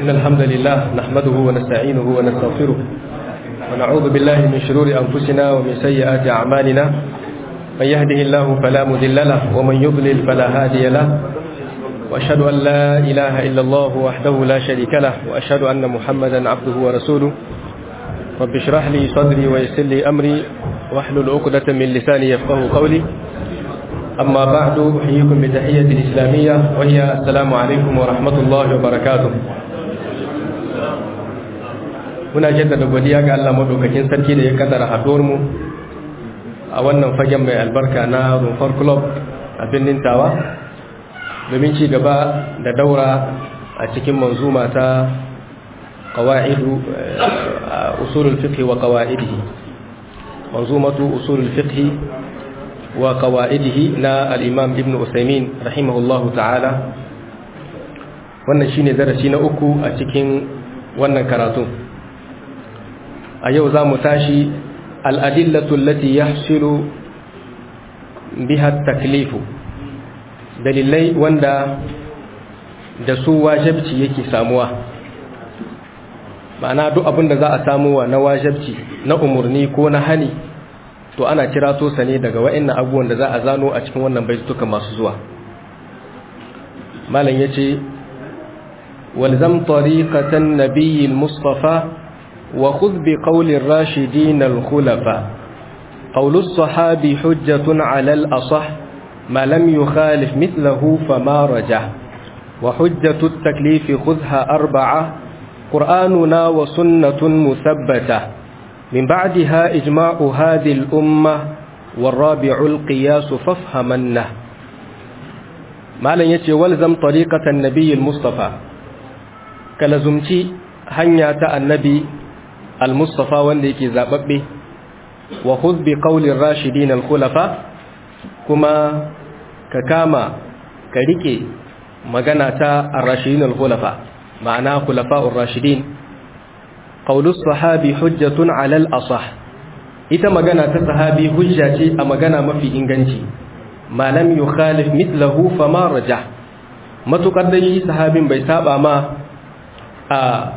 إن الحمد لله نحمده ونستعينه ونستغفره ونعوذ بالله من شرور أنفسنا ومن سيئات أعمالنا من يهده الله فلا مذل له ومن يضلل فلا هادي له وأشهد أن لا إله إلا الله وحده لا شريك له وأشهد أن محمدا عبده ورسوله رب اشرح لي صدري ويسر لي أمري واحلل عقدة من لساني يفقه قولي أما بعد أحييكم بتحية الإسلامية وهي السلام عليكم ورحمة الله وبركاته muna jaddada godiya ga Allah madaukakin sarki da ya kaddara haduwar mu a wannan fagen mai albarka na Rumfar Club a birnin Tawa domin ci gaba da daura a cikin manzuma ta qawaidu usulul fiqh wa qawaidihi manzumatu usulul fiqh wa qawaidihi na al-Imam Ibn Usaymin rahimahullahu ta'ala wannan shine darasi na uku a cikin wannan karatu a yau za mu tashi al'adillatu lati ya shiru biha taklifu dalilai wanda da su wajabci yake samuwa ma'ana duk abin da za a samuwa na wajabci na umarni ko na hani to ana kira tosa ne daga wa'annan abubuwan da za a zano a cikin wannan baituka masu zuwa malam ya ce walzam tariqatan nabiyil mustafa وخذ بقول الراشدين الخلفاء قول الصحابي حجة على الأصح ما لم يخالف مثله فما رجح وحجة التكليف خذها أربعة قرآننا وسنة مثبتة من بعدها إجماع هذه الأمة والرابع القياس فافهمنه ما لن يتي ولزم طريقة النبي المصطفى كلزمتي هنيا النبي al-mustafa wanda yake zababbe wa khudh bi qawlir rashidin al-khulafa kuma ka kama ka rike magana ta ar-rashidin al-khulafa ma'ana khulafa'ur rashidin qawlus sahabi hujjatun 'ala al-asah ita magana ta sahabi hujja ce a magana mafi inganci ma lam yukhalif mithlahu fama rajah matukar da shi sahabin bai saba ma a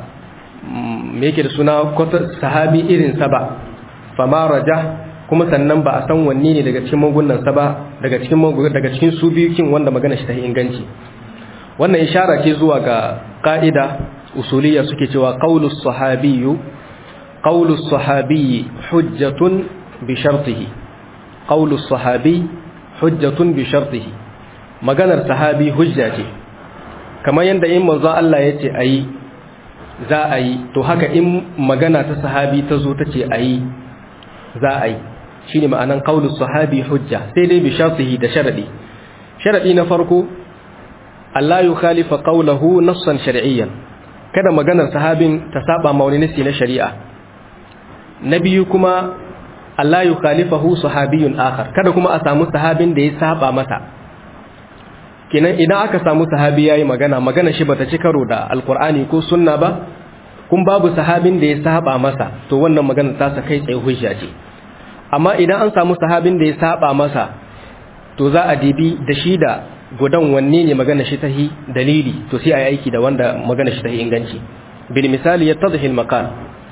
me yake da suna sahabi irinsa ba fama raja kuma sannan ba a san wanne ne daga cikin magunansa ba daga cikin daga cikin su biyu kin wanda magana shi ta inganci wannan ishara ce zuwa ga ka'ida usuliyya suke cewa qaulus sahabiyyu qaulus sahabiyyi hujjatun bi shartihi qaulus sahabi hujjatun bi shartihi maganar sahabi hujja ce kamar yanda in manzo Allah yace ayi za a yi to haka in magana ta sahabi ta zo ta ce a yi za a yi shi ne ma'anan kaulus sahabi hujja sai dai bishasihi da sharaɗi sharaɗi na farko Allah yi khalifa kaulahu nassan shari'iyyan kada maganar sahabin ta saba ma wani nasi na shari'a na biyu kuma Allah yi khalifa hu sahabiyun akhar kada kuma a samu sahabin da ya saba mata kenan idan aka samu sahabi yayi magana magana shi bata ci karo da alkur'ani ko sunna ba kun babu sahabin da ya saba masa to wannan magana ta sa kai tsaye hujja ce amma idan an samu sahabin da ya saba masa to za a dibi da shi da gudan wanne ne magana shi tahi dalili to sai a yi aiki da wanda magana shi tahi inganci bil misali yattadhi al maqal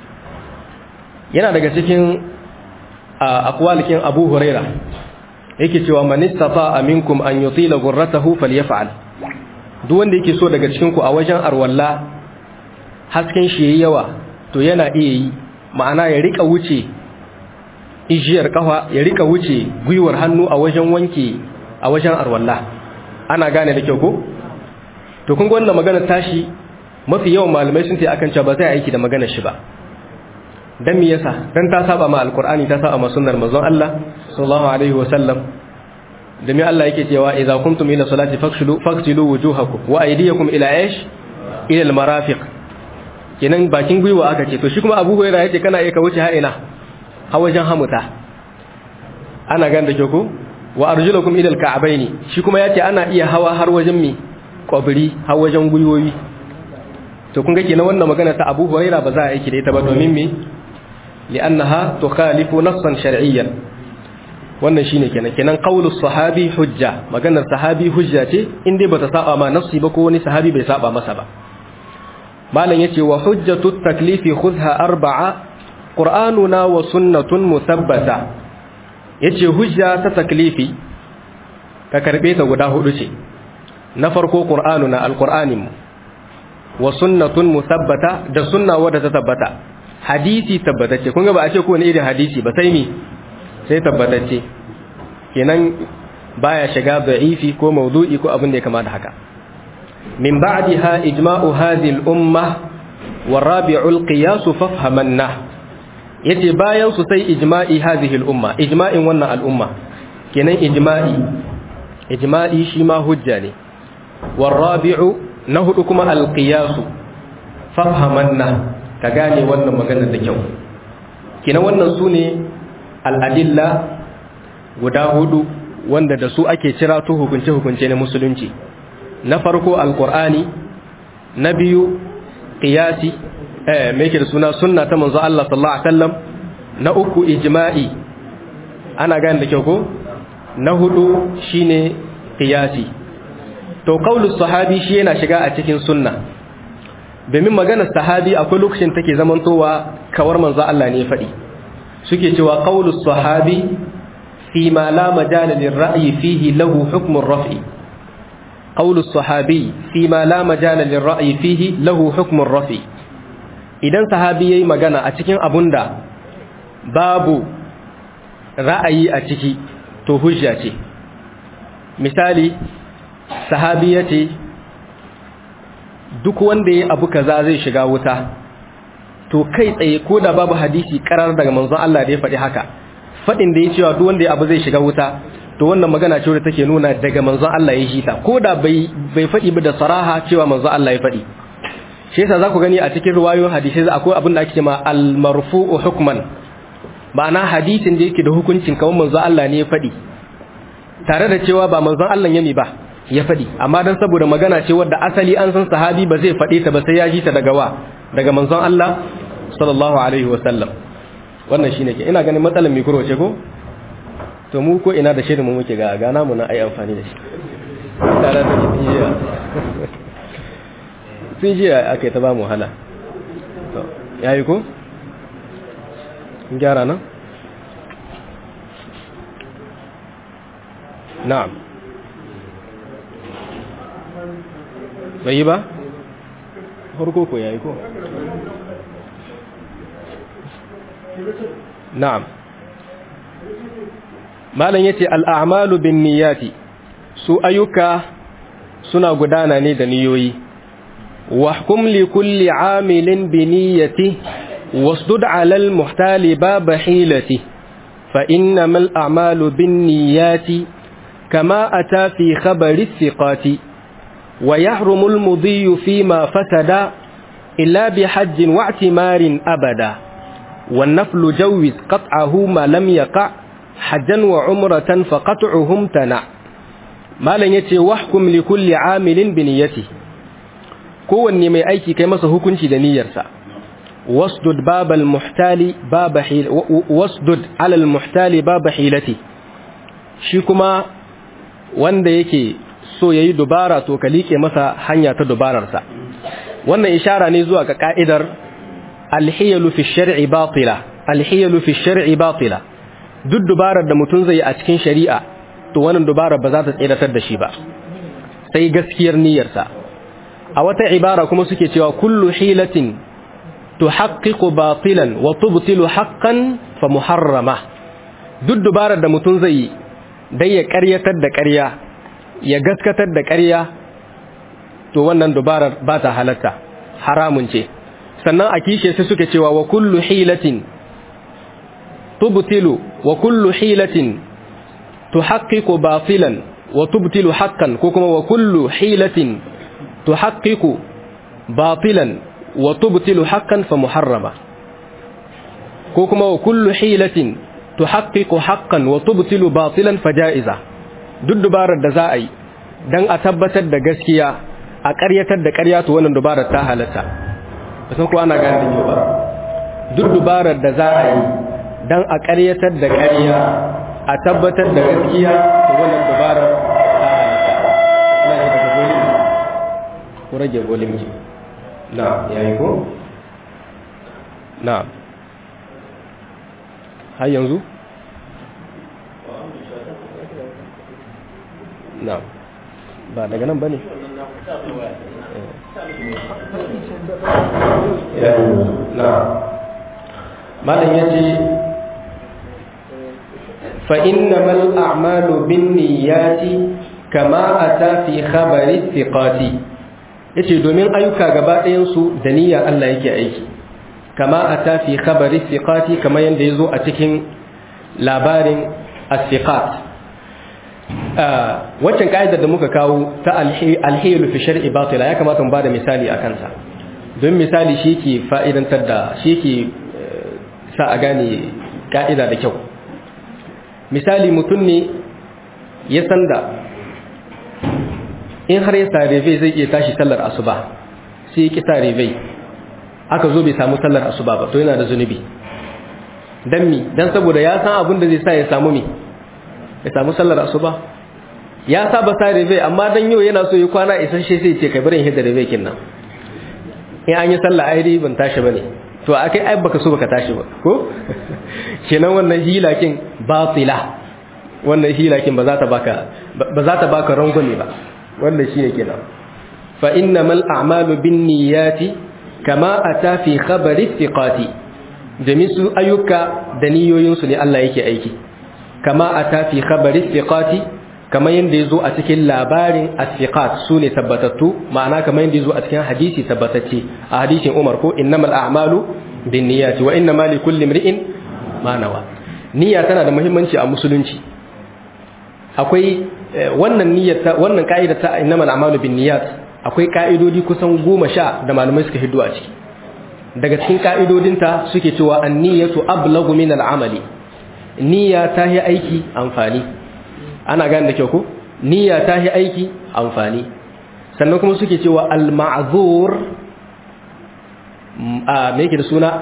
yana daga cikin aqwalikin Abu Huraira yake cewa man istata minkum an yutila ghurratahu falyaf'al duk wanda yake so daga cikin ku a wajen arwalla hasken shi yayi yawa to yana iya yi ma'ana ya rika wuce ijiyar kafa ya rika wuce gwiwar hannu a wajen wanke a wajen arwalla ana gane da kyau ko to kun ga wannan magana tashi mafi yawan malamai sun ce akan cewa ba zai aiki da maganar shi ba dan me yasa dan ta saba ma alqur'ani ta saba ma sunnar manzon Allah sallallahu alaihi wa sallam da me Allah yake cewa idza kuntum ila salati faghsilu faghsilu wujuhakum wa aydiyakum ila aish ila almarafiq kenan bakin gwiwa aka ce to shi kuma Abu Hurairah yace kana iya ka wuce ha ina ha wajen hamuta ana gan da ko wa arjulakum ila alka'baini shi kuma yace ana iya hawa har wajen mi kwabiri har wajen gwiwoyi to kun ga kenan wannan magana ta Abu Hurairah ba za a aiki da ita ba domin me li'annaha tukhalifu nassan shar'iyyan wannan shine kenan kenan qaulus sahabi hujja maganar sahabi hujja ce in dai bata saba ma nassi ba ko wani sahabi bai saba masa ba malam yace wa hujjatu taklifi khudha arba'a qur'anuna wa sunnatun musabbata yace hujja ta taklifi ka karbe ta guda hudu ce na farko qur'anuna alqur'anin mu wa sunnatun musabbata da sunna wadda ta tabbata hadisi tabbatacce kun ga ba a ce ko ne irin hadisi ba sai mi sai tabbatacce kenan baya shiga da'ifi ko mawdu'i ko abin da ya kama da haka min ba'daha ijma'u hadhihi al-umma wa rabi'u al-qiyas fafhamanna yace bayan su sai ijma'i hadhihi al-umma ijma'in wannan al-umma kenan ijma'i ijma'i shi ma hujja ne wa rabi'u na hudu kuma al-qiyas fafhamanna ka gane wannan maganar da kyau kenan wannan sune al-adilla guda hudu wanda da su ake cira to hukunce-hukunce na musulunci na farko alkur'ani na biyu qiyasi eh me yake da suna sunna ta manzo Allah sallallahu alaihi wasallam na uku ijma'i ana gane da kyau ko na hudu shine qiyasi to qaulus sahabi shi yana shiga a cikin sunna domin maganar sahabi akwai lokacin take zamantowa kawar manzo Allah ne ya faɗi suke cewa qaulus sahabi فيما لا مجال للرأي فيه له حكم الرفع قول الصحابي فيما لا مجال للرأي فيه له حكم الرفع idan sahabi yayi magana a cikin abunda babu ra'ayi a ciki to hujja ce misali sahabi yace duk wanda yayi abu kaza zai shiga wuta to kai tsaye ko da babu hadisi karar daga manzon Allah da ya faɗi haka faɗin da ya cewa duk wanda abu zai shiga wuta to wannan magana ce wadda take nuna daga manzon Allah ya shi ta ko da bai bai faɗi ba da saraha cewa manzon Allah ya faɗi shi yasa za ku gani a cikin riwayoyin hadisi akwai abin da ake cewa al-marfu'u hukman ma'ana hadisin da yake da hukuncin kawai manzon Allah ne ya faɗi tare da cewa ba manzon Allah ya mi ba ya faɗi amma dan saboda magana ce wadda asali an san sahabi ba zai faɗe ta ba sai ya ji ta daga wa daga manzon Allah sallallahu alaihi wa sallam wannan shine ke ina ganin matsalar mikro ce ko to mu ko ina da shirin mu muke ga gana mu na ai amfani da shi tare da jiya sun jiya aka ta ba mu hala to yayi ko gyara nan na'am bai yi ba harko ko yayi ko na'am malam yace al'amalu bin niyyati su ayyuka suna gudana ne da niyoyi wahkum li kulli amilin bi niyyati wasdud 'ala al-muhtali bab hilati fa innamal a'malu bin niyyati kama ata fi khabari thiqati wa yahrumu al-mudhi fima fasada illa bi hajjin wa'timarin abada والنفل جوز قطعه ما لم يقع حجا وعمرة فقطعهم تنع ما لن يتي وحكم لكل عامل بنيته kowanne mai aiki kai masa hukunci da niyyarsa wasdud babal muhtali baba hil wasdud alal muhtali baba hilati shi kuma wanda yake so yayi dubara to ka like masa hanya ta dubararsa wannan ishara ne zuwa ga ka'idar alhiyalu fi shar'i batila alhiyalu fi shar'i batila duk dubarar da mutum zai a cikin shari'a to wannan dubarar ba za ta tsiratar da shi ba sai gaskiyar niyyarsa a wata ibara kuma suke cewa kullu hilatin tuhaqqiqu batilan wa tubtilu haqqan fa muharrama duk dubarar da mutum zai yi dai ya ƙaryatar da ƙarya ya gaskatar da ƙarya to wannan dubarar ba ta halatta haramun ce sannan a kishe sai suke cewa wa kullu hilatin tubtilu wa kullu hilatin tuhaqqiqu batilan wa tubtilu haqqan ko kuma wa kullu hilatin tuhaqqiqu batilan wa tubtilu haqqan fa muharrama ko kuma wa kullu hilatin tuhaqqiqu haqqan wa tubtilu batilan fa ja'iza duk dubarar da za a yi dan a tabbatar da gaskiya a ƙaryatar da ƙarya to wannan dubarar ta halatta san ko ana gane da ba duk dubarar da za a yi dan a ƙaryatar da ƙarya a tabbatar da gaskiya to wannan dubarar ta halatta ina da daga volume ko rage volume ki na yayi ko na har yanzu na ba daga nan ba ne na malam ya ce فإنما الأعمال بالنيات كما أتى في خبر الثقات yace domin ayyuka gaba ɗayansu da niyya Allah yake aiki kama a tafi khabari siqati kamar yadda ya zo a cikin labarin as-siqat waccan ka'idar da muka kawo ta alhilu fi shar'i batila ya kamata mu bada misali a kansa don misali shi ke fa'idantar da shi ke sa a gane ka'ida da kyau misali mutum ne ya san da in har ya sare bai zai iya tashi sallar asuba sai ya ki sare bai aka zo bai samu sallar asuba ba to yana da zunubi dan mi dan saboda ya san abin da zai sa ya samu mi ya samu sallar asuba ya saba sare bai amma dan yau yana so ya kwana isasshe sai ce kai bari in hidda bai kinnan in an yi sallah ai ban tashi bane to akai ai baka so baka tashi ba ko kenan wannan hilakin batila wannan hilakin ba za ta baka ba za ta baka rangwame ba wannan shine kenan fa innamal a'malu binniyati kama ata fi khabari thiqati jami'u ayyuka da niyoyin su ne Allah yake aiki kama ata fi khabari thiqati kama yanda yazo a cikin labarin as-thiqat sune tabbatattu ma'ana kama yanda yazo a cikin hadisi tabbatacce a hadisin Umar ko innamal a'malu binniyati wa innamal likulli imri'in ma nawa niyya tana da muhimmanci a musulunci akwai wannan niyyar wannan ka'idar ta innamal a'malu binniyat akwai ka'idodi kusan goma sha da malamai suka hiddo a ciki daga cikin ka'idodinta suke cewa an-niyyatu ablagu min al-amali niyya ta yi aiki amfani ana gane da kyau ko niyya ta yi aiki amfani sannan kuma suke cewa al-ma'zur a me yake da suna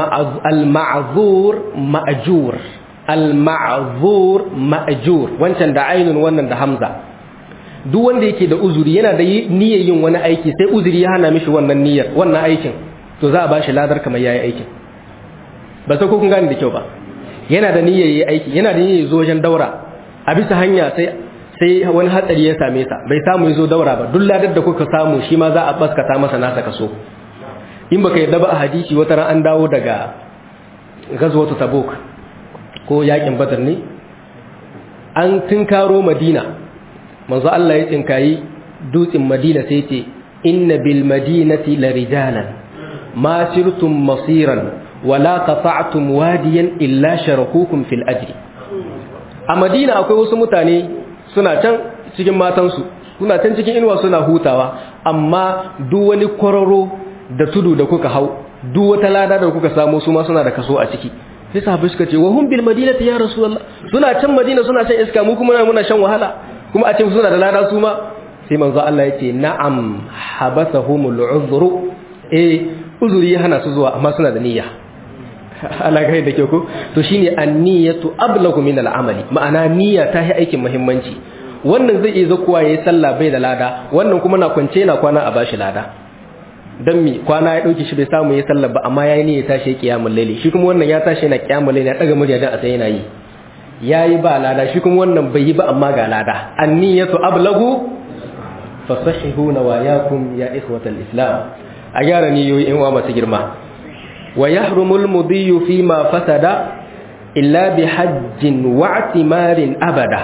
al-ma'zur ma'jur al-ma'zur ma'jur wancan da ainun wannan da hamza duk wanda yake da uzuri yana da niyyar yin wani aiki sai uzuri ya hana mishi wannan niyyar wannan aikin to za a bashi ladar kamar yayi aikin ba sai ko kun gane da kyau ba yana da niyyar yayi aiki yana da niyyar zo wajen daura a bisa hanya sai sai wani hatsari ya same sa bai samu yazo daura ba duk ladar da kuka samu shi ma za a baskata masa nasa kaso in baka yadda ba a hadisi wata ran an dawo daga gazwatu tabuk ko yakin badar ne an tinkaro madina manzo Allah ya tinkayi dutsen madina sai ce inna bil madinati la rijalan ma sirtum masiran wala qata'tum wadiyan illa sharakukum fil ajri a madina akwai wasu mutane suna can cikin matansu suna can cikin inuwa suna hutawa amma duk wani kwararo da tudu da kuka hau duk wata lada da kuka samu su ma suna da kaso a ciki sai sahabbai suka ce wa hum bil madinati ya rasulullah suna can madina suna shan iska mu kuma muna shan wahala kuma a ce suna da lada su ma sai manzo Allah yace na'am habasahumul uzru eh uzuri ya hana su zuwa amma suna da niyya Allah ga da ke ko to shine an-niyyatu ablagu min al-amali ma'ana niyya ta yi aikin muhimmanci wannan zai iya zakuwa yayi sallah bai da lada wannan kuma na kwance yana kwana a bashi lada dan mi kwana ya dauke shi bai samu yayi sallah ba amma yayi niyya tashi kiyamul layli shi kuma wannan ya tashi yana kiyamul layli ya daga murya dan a sai yana yi yayi ba lada shi kuma wannan bai yi ba amma ga lada an-niyyatu ablagu fasahihu nawayakum ya ikhwatal islam a gyara niyoyi in wa masu girma wa yahrumul mudiyyu fi ma fasada illa bi hajjin wa i'timarin abada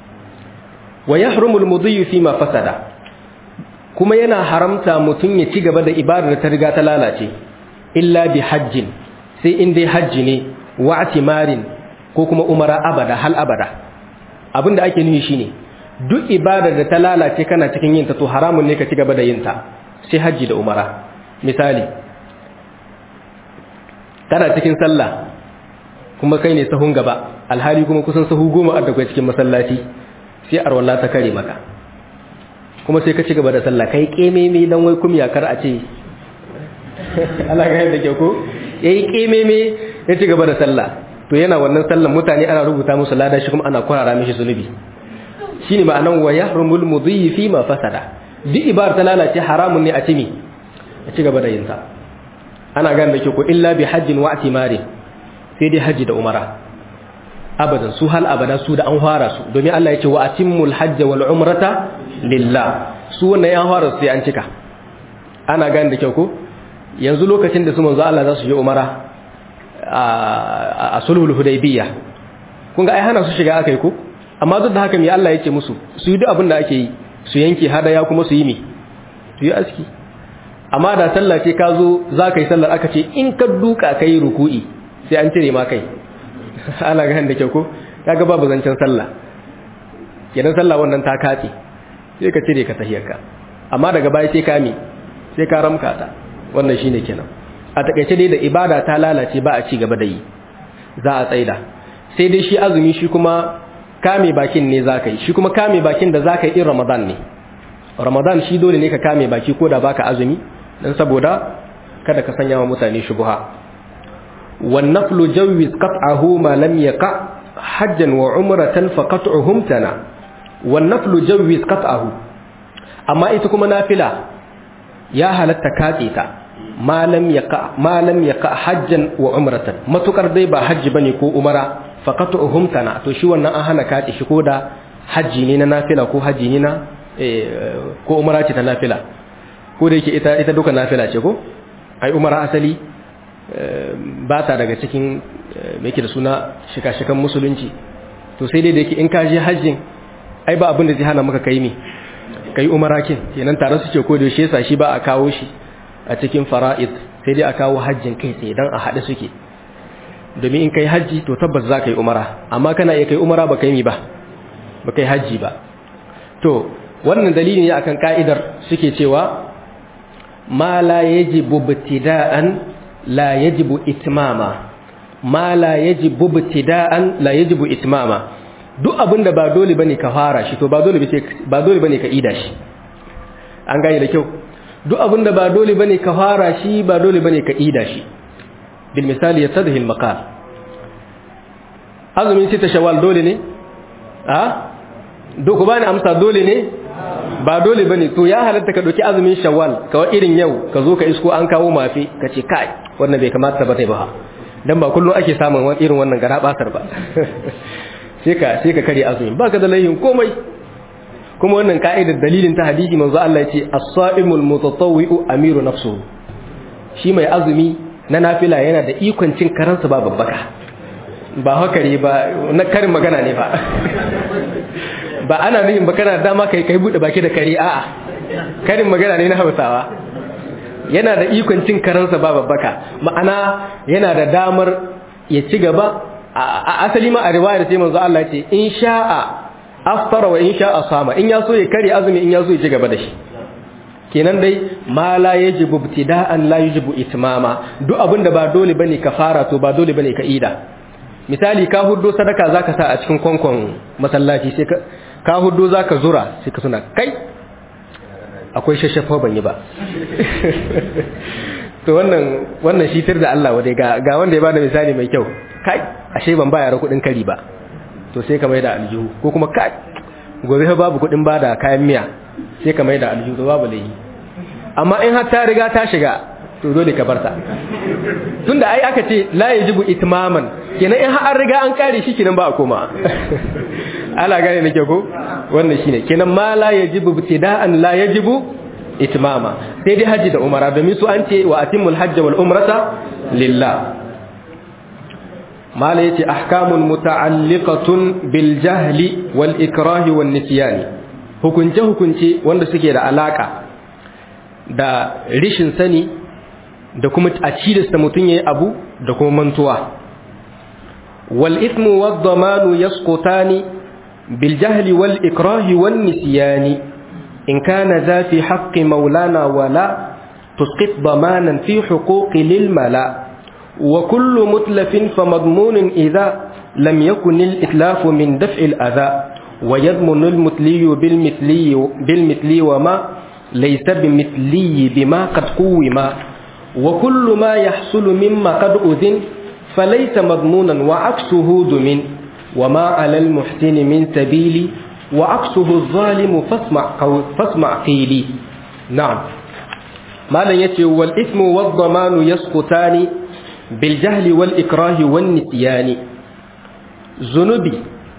wa yahrumul mudiyyu fi ma fasada kuma yana haramta mutum ya ci gaba da ibadar da ta riga ta lalace illa bi hajjin sai in dai hajji ne wa i'timarin ko kuma umara abada hal abada abinda ake nufi shine duk ibadar da ta lalace kana cikin yin ta to haramun ne ka ci gaba da yin ta sai hajji da umara misali kana cikin sallah kuma kai ne sahun gaba alhali kuma kusan sahu goma a daga cikin masallaci sai arwalla ta kare maka kuma sai ka ci gaba da sallah kai kememe dan wai kum yakar a ce Allah ga yadda ke ko yayi kememe ya ci gaba da sallah to yana wannan sallan mutane ana rubuta musu lada shi kuma ana kwarara mishi zunubi shine ma'anan wa yahrumul mudhi fi ma fasada duk ibar ta lalace haramun ne a cimi a ci gaba da yin ta ana gane da ke ko illa bi hajjin wa atimari sai dai haji da umara abadan su hal abada su da an fara su domin Allah ya ce wa atimmul hajja wal umrata lillah su wannan ya fara sai an cika ana gane da kyau ko yanzu lokacin da su manzo Allah za su je umara a sulhul hudaybiyya kun ga ai hana su shiga akai ko amma duk da haka me Allah yake musu su yi duk abin da ake yi su yanke hadaya kuma su yi mi su yi aski amma da sallah ce ka zo za ka yi sallar aka ce in ka duka ka yi ruku'i sai an cire ma kai ana ganin da kyau ko kaga babu zancen sallah kenan sallah wannan ta katse sai ka cire ka tahiyarka amma daga baya sai ka mi sai ka ramka ta wannan shine kenan a takaice dai da ibada ta lalace ba a ci gaba da yi za a tsaida sai dai shi azumi shi kuma kame bakin ne za ka yi shi kuma kame bakin da za ka yi in ramadan ne ramadan shi dole ne ka kame baki ko da baka azumi dan saboda kada ka sanya wa mutane shubha wan naflu jawwiz qat'ahu ma lam yaqa hajjan wa umratan fa qat'uhum tana wan naflu jawwiz qat'ahu amma ita kuma nafila ya halatta katse ta ma lam yaqa ma lam yaqa hajjan wa umratan matukar dai ba hajji bane ko umara fa qat'uhum tana to shi wannan an hana katse shi ko da hajji ne na nafila ko hajji ne na ko umara ce ta nafila ko da yake ita ita duka nafila ce ko ai umara asali ba ta daga cikin me yake da suna shika-shikan musulunci to sai dai da yake in ka je hajjin ai ba abin da zai hana maka kai me kai umara kin kenan tare suke ko da shi yasa shi ba a kawo shi a cikin fara'id sai dai a kawo hajjin kai tsaye dan a haɗe suke domin in kai hajji to tabbas za ka yi umara amma kana iya kai umara ba kai mi ba ba kai hajji ba to wannan dalili ne akan ka'idar suke cewa ma la yajibu ibtida'an la yajibu itmama ma la yajibu ibtida'an la yajibu itmama duk abinda ba dole bane ka fara shi to ba dole bace ba dole bane ka ida shi an gane da kyau duk abinda ba dole bane ka fara shi ba dole bane ka ida shi bil misali yatadhi al maqal azumin sita shawwal dole ne a duk bani amsa dole ne ba dole bane to ya halatta ka dauki azumin shawwal kawai irin yau ka zo ka isko an kawo mafi ka ce kai wannan bai kamata ba tai ba dan ba kullun ake samun wani irin wannan gara basar ba sai ka sai ka kare azumin baka da laihin komai kuma wannan ka'idar dalilin ta hadisi manzo Allah yace as-sa'imul mutatawwi'u amiru nafsuhu shi mai azumi na nafila yana da ikon cin karansa ba babbaka ba hakari ba na karin magana ne ba ba ana nufin ba kana dama kai kai bude baki da kare a'a karin magana ne na Hausawa yana da ikon cin karansa ba babbaka ma'ana yana da damar ya ci gaba a asali ma a riwayar sai manzo Allah ce in sha'a aftara wa in sha'a sama in ya so ya kare azumi in ya so ya ci gaba da shi kenan dai ma la yajibu ibtida'an la yajibu itmama duk abinda ba dole bane ka fara to ba dole bane ka ida misali ka huddo sadaka zaka sa a cikin konkon masallaci sai ka ka huddo zaka zura sai ka suna kai akwai shashafa ban yi ba to wannan wannan shitar da Allah wadai ga ga wanda ya bada misali mai kyau kai ashe ban bayar kudin kari ba to sai ka mai da aljihu ko kuma kai gobe fa babu kudin bada kayan miya sai ka mai da aljihu to babu laifi amma in har ta riga ta shiga to dole ka barta tunda ai aka ce la yajibu itmaman kenan in har an riga an kare shi kenan ba a koma ala gane nake ko wannan shine kenan ma la yajibu ibtida'an la yajibu itmama sai dai haji da umara domin su an ce wa atimul hajj wal umrata lillah mala yace ahkamun muta'alliqatun bil jahli wal ikrahi wan nisyan hukunce hukunce wanda suke da alaka da rishin sani da kuma a cilasta mutum yayi abu da kuma mantuwa wal ithmu wad damanu yasqutani bil jahli wal ikrahi wan nisyani إن كان ذا في حق مولانا ولا تسقط ضمانا في حقوق للملا وكل متلف فمضمون إذا لم يكن الإتلاف من دفع الأذى ويضمن المثلي بالمثلي, بالمثلي وما ليس بمثلي بما قد قوما وكل ما يحصل مما قد أذن فليس مضمونا وعكسه دمن وما على المحسن من سبيل وعكسه الظالم فاسمع, فاسمع قيلي نعم malam yace wal ismu wad damanu yasqutani bil jahli wal ikrahi wan nisyani zunubi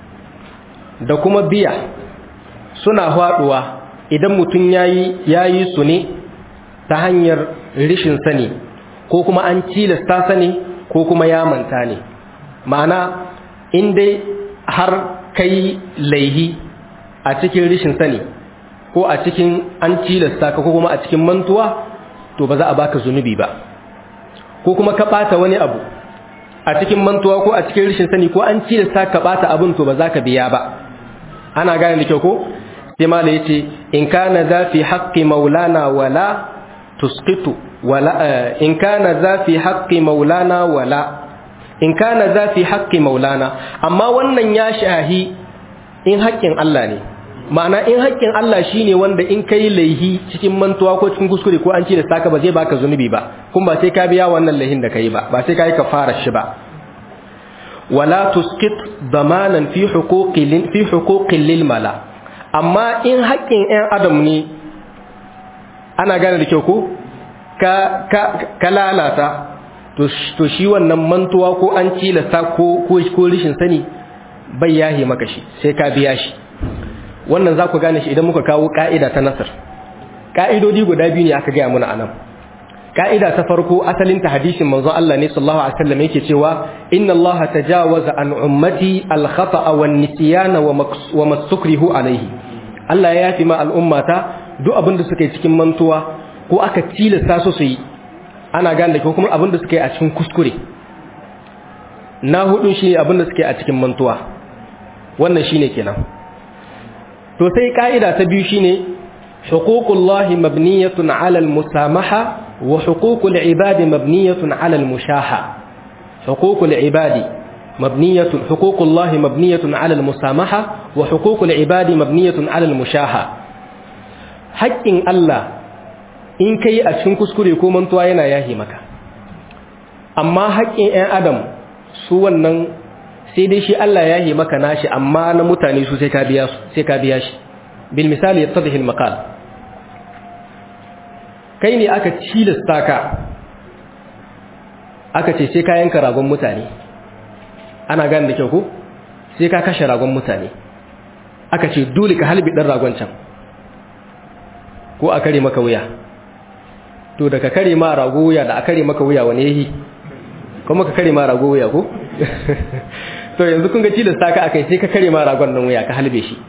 da kuma biya suna faduwa idan mutum yayi yayi su ne ta hanyar rishin sani ko kuma an tilasta sani ko kuma ya manta ne ma'ana in dai har kai laihi a cikin rishin sani ko a cikin an tilasta ka ko kuma a cikin mantuwa to ba za a baka zunubi ba ko kuma ka bata wani abu a cikin mantuwa ko a cikin rishin sani ko an tilasta ka bata abin to ba za ka biya ba ana gane da kyau ko sai mala yace in kana za fi haqqi maulana wala tusqitu wala in kana za fi haqqi maulana wala in kana za fi haqqi maulana amma wannan ya shahi in haƙƙin Allah ne ma'ana in haƙƙin Allah shine wanda in kai laihi cikin mantuwa ko cikin kuskure ko an ci da saka ba zai baka zunubi ba kuma ba sai ka biya wannan laihin da kai ba ba sai ka yi kafara shi ba wala tusqit damanan fi huquqin fi huquqin lil mala amma in haƙƙin ɗan adam ne ana gane da kyau ko ka ka ka lalata to to shi wannan mantuwa ko an cilasta ko ko ko rishin sani bai yahi maka shi sai ka biya shi wannan za ku gane shi idan muka kawo ka'ida ta nasar ka'idodi guda biyu ne aka gaya muna anan ka'ida ta farko asalin ta hadisin manzo Allah ne sallallahu alaihi wasallam yake cewa inna Allah tajawaza an ummati al khata'a wan nisyana wa mastukrihu alaihi Allah ya yafi ma al'ummata duk abin da suka yi cikin mantuwa ko aka tilasta su su yi ana gane da ko kuma abin da suka yi a cikin kuskure na hudu shi abin da suka yi a cikin mantuwa wannan shine kenan to sai ka'ida ta biyu shine huququllahi mabniyatun 'ala al-musamaha wa huququl ibadi mabniyatun 'ala al-mushaha huququl ibadi mabniyatun huququllahi mabniyatun 'ala al-musamaha wa huququl ibadi mabniyatun 'ala al-mushaha haƙƙin Allah in kai a cikin kuskure ko mantuwa yana yahi maka amma haƙƙin 'yan adam su wannan sai dai shi Allah ya yi maka nashi amma na mutane su sai ka biya su sai ka biya shi bil misali yattadhi al maqal kai ne aka cilasta ka aka ce sai ka yanka ragon mutane ana gane da kyau ko sai ka kashe ragon mutane aka ce dole ka halbi dan ragon can ko a kare maka wuya to da ka kare ma rago wuya da a kare maka wuya wane yayi kuma ka kare ma rago wuya ko to yanzu kun ga tilasta ka akai sai ka kare ma ragon nan wuya ka halbe shi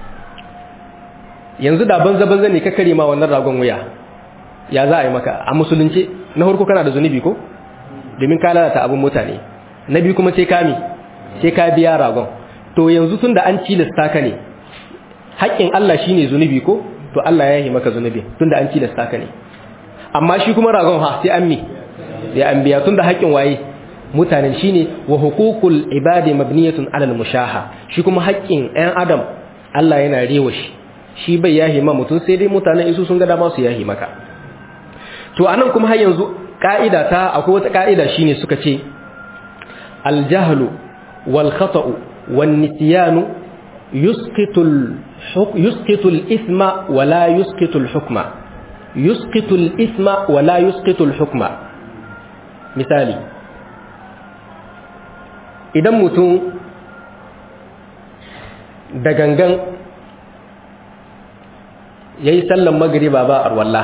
yanzu da banza banza ne ka kare ma wannan ragon wuya ya za a yi maka a musulunci na farko kana da zunubi ko domin ka lalata abin mutane na biyu kuma sai kami sai ka biya ragon to yanzu tunda an tilasta ka ne haƙƙin Allah shine zunubi ko to Allah ya yi maka zunubi tunda an tilasta ka ne amma shi kuma ragon ha sai an mi ya an biya tunda haƙƙin waye mutanen shine wa huququl ibadi mabniyatun alal mushaha shi kuma haƙƙin ɗan adam Allah yana rewa shi shi bai yahi ma mutum sai dai mutanen isu sun ga dama su yahi maka to anan kuma har yanzu ka'ida ta akwai wata ka'ida shine suka ce al jahlu wal khata'u wan nisyanu yusqitu al yusqitu al ithma wa la yusqitu al hukma yusqitu al ithma wa la yusqitu al hukma misali idan mutum da gangan ya yi sallan magariba ba a arwalla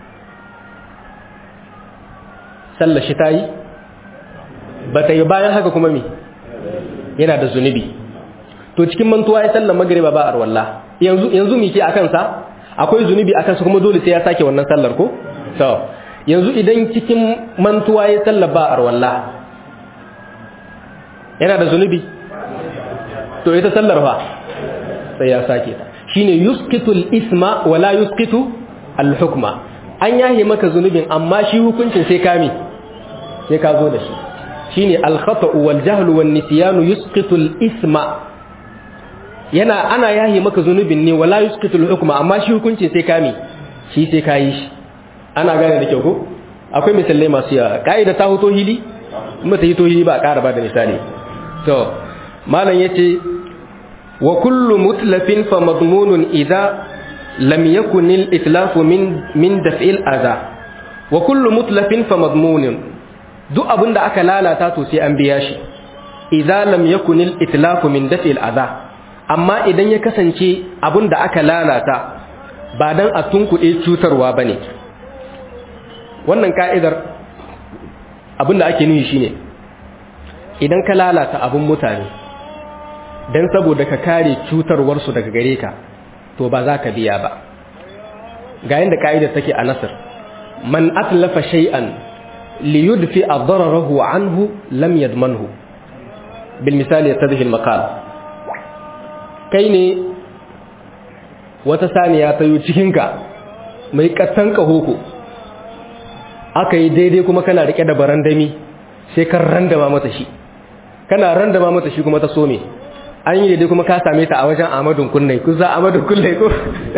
sallar shi ta yi ba ta yi bayan haka kuma mi yana da zunubi to cikin mantuwa ya sallan magariba ba a arwalla yanzu mi ke a kansa akwai zunubi a kansa kuma dole sai ya sake wannan sallar ko? yanzu idan cikin mantuwa ya sallar ba a arwalla yana da zunubi to ita sallar fa sai ya sake ta shine yusqitu al-isma wala yusqitu al-hukma an yahe maka zunubin amma shi hukuncin sai kame sai ka zo da shi shine al-khata'u wal jahlu wan nisyanu yusqitu al-isma yana ana yahe maka zunubin ne wala yusqitu al-hukma amma shi hukuncin sai kame shi sai ka yi shi ana gane da kyau ko akwai misalai masu yawa ka'ida ta hoto hili kuma ta yi to hili ba a ƙara ba da misali to malam yace wa kullu mutlafin fa madmunun idza lam yakun al itlaf min min daf'il adha wa kullu mutlafin fa madmunin duk abin da aka lalata to sai an biya shi idza lam yakun al itlafu min dafi al adha amma idan ya kasance abin da aka lalata ba dan a tunkuɗe cutarwa bane wannan ka'idar abin da ake nufi shine idan ka lalata abin mutane dan saboda ka kare cutarwarsu daga gare ka to ba za ka biya ba ga yadda ka'idar take a nasir man atlafa shay'an li yudfi adrarahu anhu lam yadmanhu bil misali yatadhi al maqal kai ne wata saniya ta yi cikin ka mai kattan kahoko aka yi daidai kuma kana rike da barandami sai kan randama mata shi kana randama mata shi kuma ta some an yi daidai kuma ka same ta a wajen amadun kunnai kusa amadun kunnai ko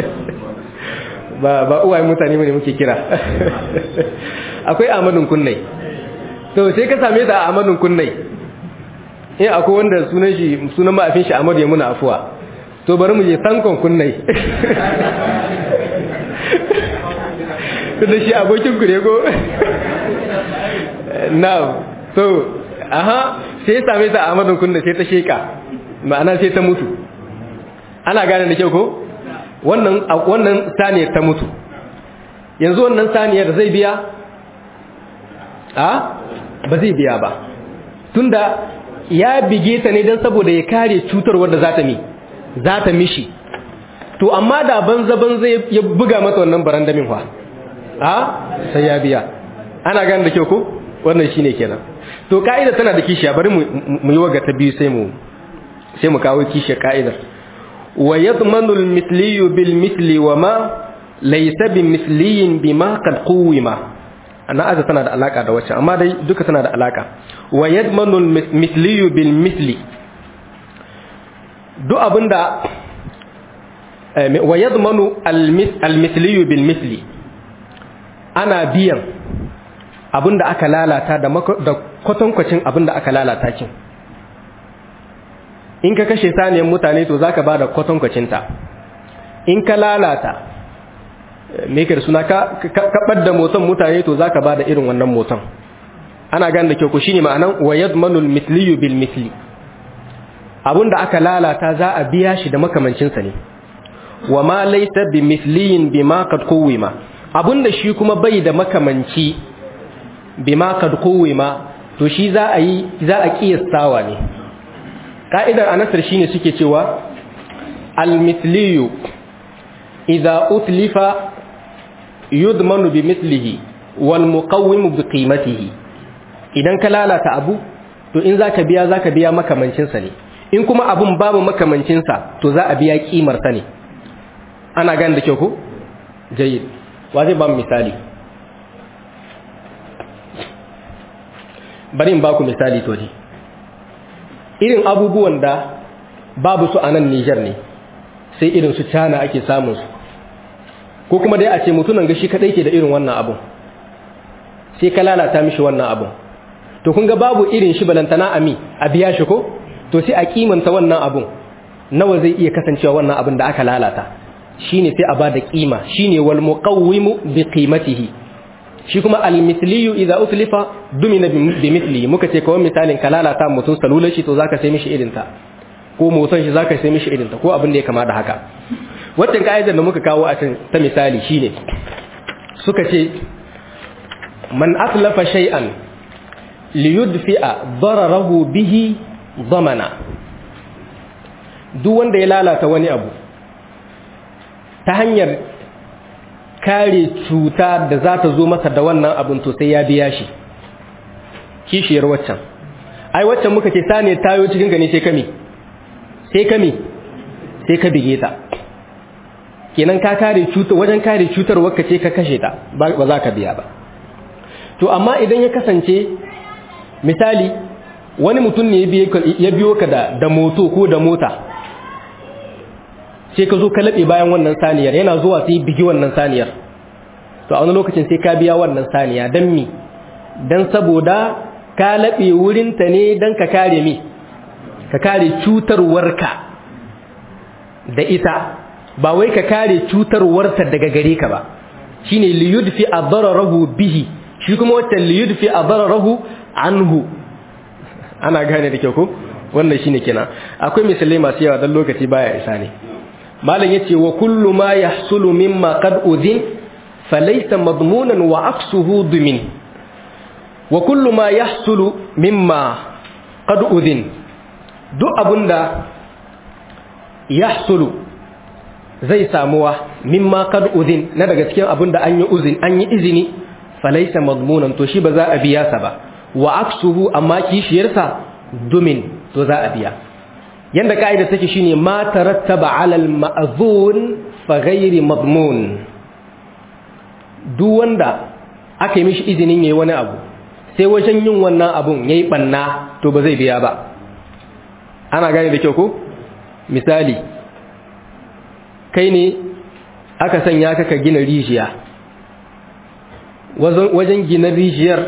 ba ba uwaye mutane ne muke kira akwai amadun kunnai to sai ka same ta a amadun kunnai in akwai wanda sunan shi sunan ma'afin shi amadu ya muna afuwa to bari mu je sankon kunnai da shi abokin ku ne ko now so aha sai ya same ta a amadun kunnai sai ta sheka ma'ana sai ta mutu ana gane da kyau ko wannan wannan saniyar ta mutu yanzu wannan saniyar zai biya a ba zai biya ba tunda ya bige ta ne don saboda ya kare cutar wadda za ta mi za ta mishi to amma da banza banza ya buga mata wannan barandamin fa a sai ya biya ana gane da kyau ko wannan shine kenan to ka'ida tana da kishiya bari mu yi waga ta biyu sai mu sai mu kawo kishiyar ka'idar wa yadmanu al-mithli bil mithli wa ma laysa bi mithliyin bima qad quwima ana aza tana da alaka da wacce amma dai duka tana da alaka wa yadmanu al-mithli bil mithli duk abinda wa yadmanu al-mithli bil mithli ana biyan abinda aka lalata da kwatankwacin abinda aka lalata kin in ka kashe saniyan mutane to zaka bada kwatankwacinta in ka lalata me ka suna ka kabar da motan mutane to zaka bada irin wannan motan ana gane da kyau ko shine ma'anan wa yadmanul mithliyu bil mithli abunda aka lalata za a biya shi da makamancin sa ne wa ma laysa bi mithliyin bima qad quwima abunda shi kuma bai da makamanci bima qad quwima to shi za a yi za a kiyastawa ne ka'idar anasar shine suke cewa al-mithliyu idza utlifa yudmanu bi mithlihi wal muqawwimu bi qimatihi idan ka lalata abu to in zaka biya zaka biya makamancin sa ne in kuma abun babu makamancin sa to za a biya kimar sa ne ana gane da kyau ko jayyid wa zai ba mu misali bari in ba ku misali to ji irin abubuwan da babu su a nan Nijar ne sai irin su cana ake samun su ko kuma dai a ce mutunan gashi kadai ke da irin wannan abun sai ka lalata mishi wannan abun to kun ga babu irin shi balantana ami a biya shi ko to sai a kimanta wannan abun nawa zai iya kasancewa wannan abun da aka lalata shine sai a bada kima shine wal muqawwimu bi qimatihi shi kuma al-mithliyu idza utlifa dumina bi mithli muka ce kawai misalin ka lalata mutum salular shi to zaka sai mishi irin ta ko motan shi zaka sai mishi irin ta ko abin da ya kama da haka wannan ka'idar da muka kawo a can ta misali shine suka ce man atlafa shay'an li yudfi'a dararahu bihi zamana duk wanda ya lalata wani abu ta hanyar kare cuta da za ta zo masa da wannan abin to sai ya biya shi kishiyar waccan ai waccan muka ce sane tayo cikin gani sai kami sai kami sai ka bige ta kenan ka kare cutar wajen kare cutar wakka ce ka kashe ta ba za ka biya ba to amma idan ya kasance misali wani mutum ne ya biyo ka da da moto ko da mota sai ka zo ka laɓe bayan wannan saniyar yana zuwa sai bigi wannan saniyar to a wani lokacin sai ka biya wannan saniya don mi don saboda ka laɓe wurinta ne don ka kare mi ka kare cutarwarka da ita ba wai ka kare cutarwarta daga gare ka ba shine li yudfi adararahu bihi shi kuma wata li yudfi adararahu anhu ana gane da kyau ko wannan shine kenan akwai misalai masu yawa dan lokaci baya isa ne malam yace wa kullu ma yahsulu mimma qad udhin falaysa madmunan wa aksuhu dumin wa kullu ma yahsulu mimma qad udhin duk abunda yahsulu zai samuwa mimma qad udhin na daga cikin abunda an yi uzin an yi izini falaysa madmunan to shi ba za a biya sa ba wa aksuhu amma kishiyarsa dumin to za a biya yanda ka'ida take shine ma tarattaba 'ala al-ma'zun fa ghairi madmun duk wanda aka yi mishi izinin yayi wani abu sai wajen yin wannan abun yayi banna to ba zai biya ba ana gane da kyau ko misali kai ne aka sanya ka ka gina rijiya wajen gina rijiyar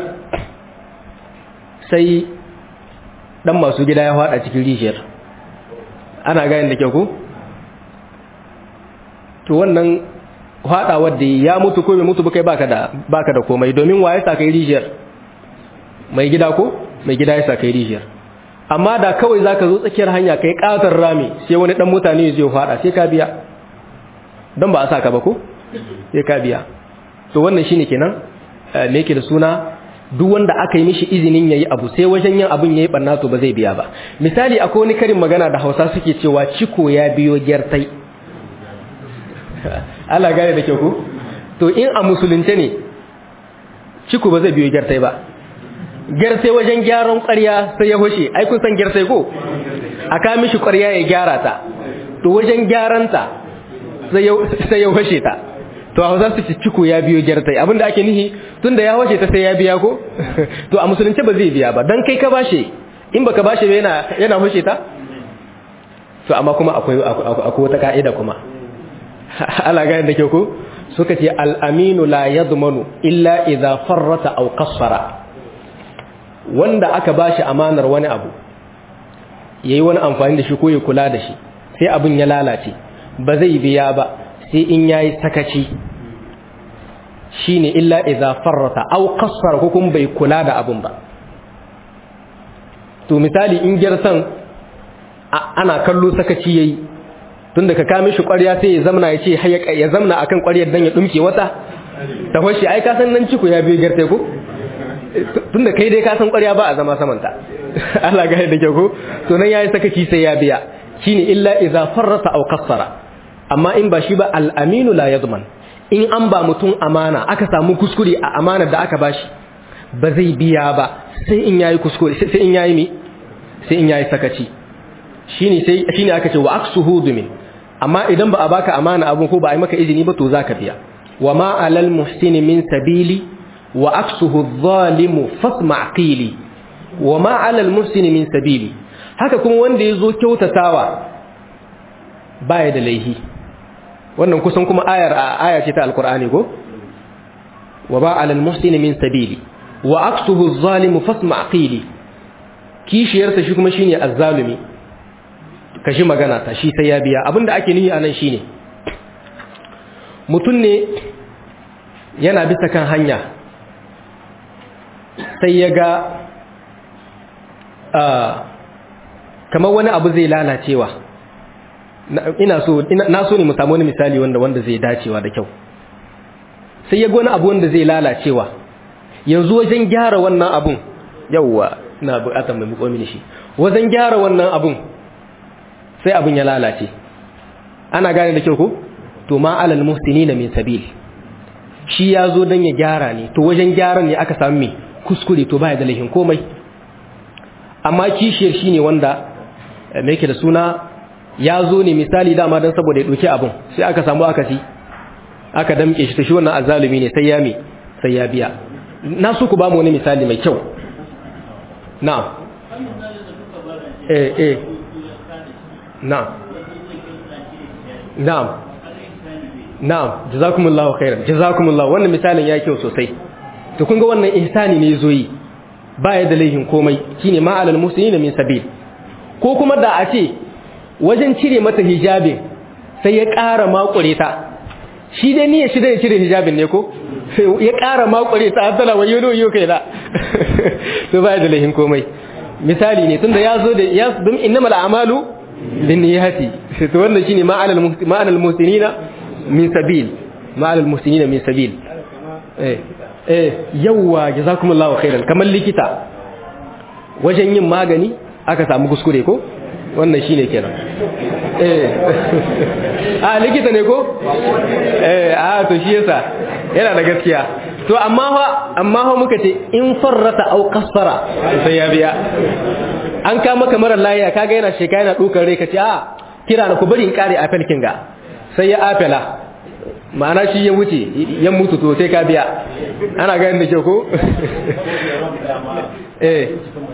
sai dan masu gida ya fada cikin rijiyar ana gane da kyau ko to wannan fadawar da ya mutu ko bai mutu ba kai baka da baka da komai domin waye sa kai rijiyar mai gida ko mai gida ya sa kai rijiyar amma da kawai zaka zo tsakiyar hanya kai katar rami sai wani dan mutane zai fada sai ka biya dan ba a saka ba ko sai ka biya to wannan shine kenan me yake da suna duk wanda aka yi mishi izinin yayi abu sai wajen yin abun yayi barna to ba zai biya ba misali akwai wani karin magana da Hausa suke cewa ciko ya biyo gyartai Allah gane da kyau ko to in a musulunce ne ciko ba zai biyo gyartai ba gyartai wajen gyaran ƙwarya sai ya hoshe ai kun san gyartai ko aka mishi ƙwarya ya gyara ta to wajen gyaranta sai ya hoshe ta to a hausa su ci ciko ya biyo gyartai abinda ake nihi tunda ya wace ta sai ya biya ko to a musulunci ba zai biya ba dan kai ka bashe in baka bashe ba yana yana hushe ta to amma kuma akwai akwai wata ka'ida kuma ala ga da ke ko suka ce al-aminu la yadmanu illa idza farrata aw qassara wanda aka bashi amanar wani abu yayi wani amfani da shi ko ya kula da shi sai abin ya lalace ba zai biya ba sai in yayi sakaci shine illa idza farrata aw qassara ko kuma bai kula da abun ba to misali in girsan ana kallo sakaci yayi tunda ka kame shi ƙwarya sai ya zamna ya ce ya zamna akan ƙwaryar dan ya dumke wata ta hoshi ai ka san nan ciko ya biyo girtai ko tunda kai dai ka san ƙwarya ba a zama samanta Allah ga da kyau ko to nan yayi sakaci sai ya biya shine illa idza farrata aw qassara amma in ba shi ba al-aminu la yadman in an ba mutum amana aka samu kuskure a amanar da aka bashi ba zai biya ba sai in yayi kuskure sai in yayi mi sai in yayi sakaci shine sai shine aka ce wa aksuhu dumin amma idan ba a baka amana abun ko ba a yi maka izini ba to zaka biya wa ma alal muhsini min sabili wa aksuhu adh-dhalimu fasma' qili wa ma alal muhsini min sabili haka kuma wanda yazo kyautatawa baya da laihi wannan kusan kuma ayar aya ce ta alqur'ani ko wa ba alal muhsini min sabili wa aksuhu adh-dhalimu fasma' qili kishiyarsa shi kuma shine azzalumi kashi magana ta shi sai ya biya abinda ake nihi anan shine mutum ne yana bisa kan hanya sai ya ga kamar wani abu zai lalacewa ina so na so ne mu samu wani misali wanda wanda zai dacewa da kyau sai ya ga wani abu wanda zai lalacewa yanzu wajen gyara wannan abun yawwa ina bukatar mai muko mini shi wajen gyara wannan abun sai abun ya lalace ana gane da kyau ko to ma alal muhsinina min sabil shi ya zo don ya gyara ne to wajen gyaran ne aka sami kuskure to baya da laifin komai amma kishiyar shi ne wanda mai ke da suna ya zo ne misali dama don saboda ya ɗauki abin sai aka samu akasi aka damke shi ta shi wannan azalumi ne sai ya mi sai ya biya na so ku ba mu wani misali mai kyau na eh eh na na'am na'am jazakumullahu khairan jazakumullahu wannan misalin ya kyau sosai to kun ga wannan ihsani ne yazo yi baya da laihin komai shine ma alal muslimina min sabil ko kuma da a ce wajen cire mata hijabin sai ya ƙara makure ta shi dai niyyar shi dai cire hijabin ne ko ya ƙara makure ta tana wayo no yo kai da to ba da lahin komai misali ne tunda ya zo da ya dum innamal a'malu binniyati to wannan shine ma'anal ma'anal muhsinina min sabil ma'anal muhsinina min sabil eh eh yawa jazakumullahu khairan kamar likita wajen yin magani aka samu kuskure ko wannan shine kenan eh a likita ne ko eh a to shi yasa yana da gaskiya to amma fa amma fa muka ce in farrata au qassara sai ya biya an ka maka mara lafiya kaga yana sheka yana dukar rai kace a kira na ku bari in kare apel kinga sai ya apela ma'ana shi ya wuce ya mutu to sai ka biya ana ga yanda ke ko eh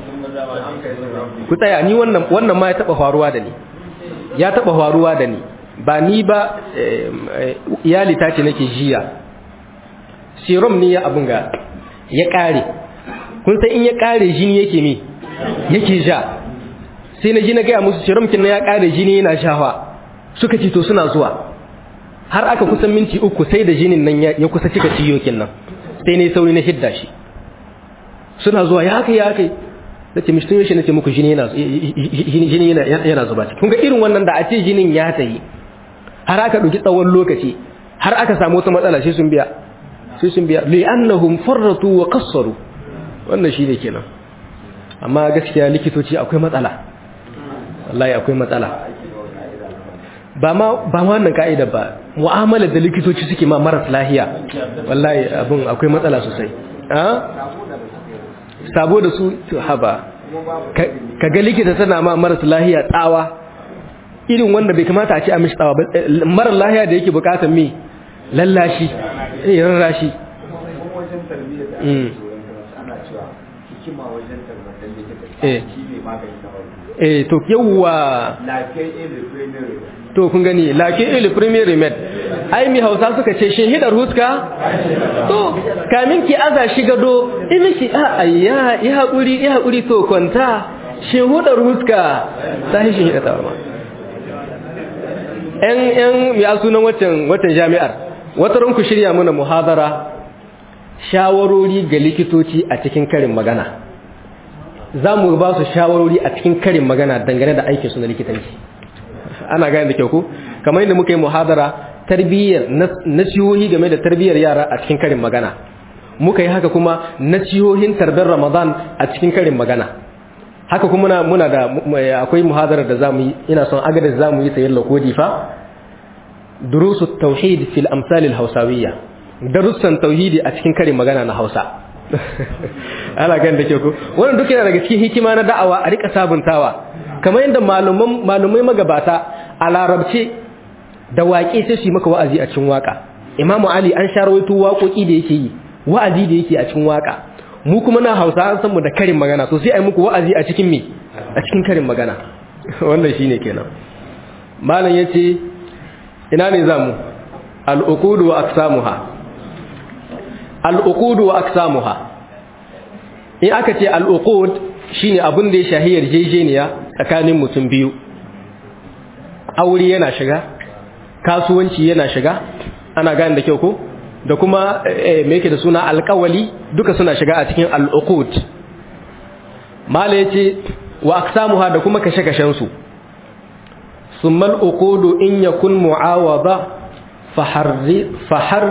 ku tsaya ni wannan wannan ma ya taba faruwa da ni ya taba faruwa da ni ba ni ba iyali ta ce nake jiya serum ne ya abun ga ya kare kun san in ya kare jini yake me yake ja sai na ji na gaya musu serum kin ya kare jini yana shawa suka ce to suna zuwa har aka kusan minti uku sai da jinin nan ya kusa cika ciyokin nan sai ne sauri na hidda shi suna zuwa ya kai ya kai da ce mistin yaushe nace muku jini yana jini yana yana zuba ciki kun ga irin wannan da a ce jinin ya tayi har aka dauki tsawon lokaci har aka samu wata matsala sai sun biya sai sun biya li annahum farratu wa qassaru wannan shine kenan amma gaskiya likitoci akwai matsala wallahi akwai matsala ba ma ba ma wannan kaida ba mu'amalar da likitoci suke ma maras lahiya wallahi abun akwai matsala sosai ah sabo da su haba ka ga likita tana ma maras lahiya tsawa irin wanda bai kamata a ce a mishi tsawa ba marar lahiya da yake bukatar me lallashi eh rarrashi eh to yawwa to kun gani lake ili premier remed ai mi hausa suka ce shin hidar huska to kamin ki aza shi gado imishi a ayya ya haƙuri ya haƙuri to kwanta shin hudar huska ta shi hidar tawarma yan yan ya sunan watan watan jami'ar wata ranku shirya mana muhadara shawarori ga likitoci a cikin karin magana za mu ba su shawarori a cikin karin magana dangane da aikinsu na likitanci ana gane da kyau ko kamar yadda muka yi muhadara tarbiyyar nasihohi game da tarbiyyar yara a cikin karin magana muka yi haka kuma nasihohin tarbar ramadan a cikin karin magana haka kuma muna, muna da akwai muhadarar da zamu yi ina son agadar zamu yi sayin lakodi fa durusu tauhid fil amsal al hausawiyya darussan tauhidi a cikin karin magana na Hausa ana gane da kyau ko wannan duk yana daga cikin hikima na da'awa a rika sabuntawa kamar yadda malumai magabata a larabce da waƙe sai su yi maka wa'azi a cikin waƙa imamu ali an sha rawaito waƙoƙi da yake yi wa'azi da yake a cikin waƙa mu kuma na hausa an san mu da karin magana to sai a yi muku wa'azi a cikin me a cikin karin magana wannan shine kenan malam yace ina ne zamu al-uqud wa aqsamuha al-uqud wa aqsamuha in aka ce al-uqud shine abin da ya shahi yarjejeniya tsakanin mutum biyu aure yana shiga kasuwanci yana shiga ana gane da kyau ko da kuma me yake da suna alƙawali duka suna shiga a cikin al'uqud mala yace wa aqsamuha da kuma kashe-kashen su summa al'uqud in yakun mu'awada faharri fahar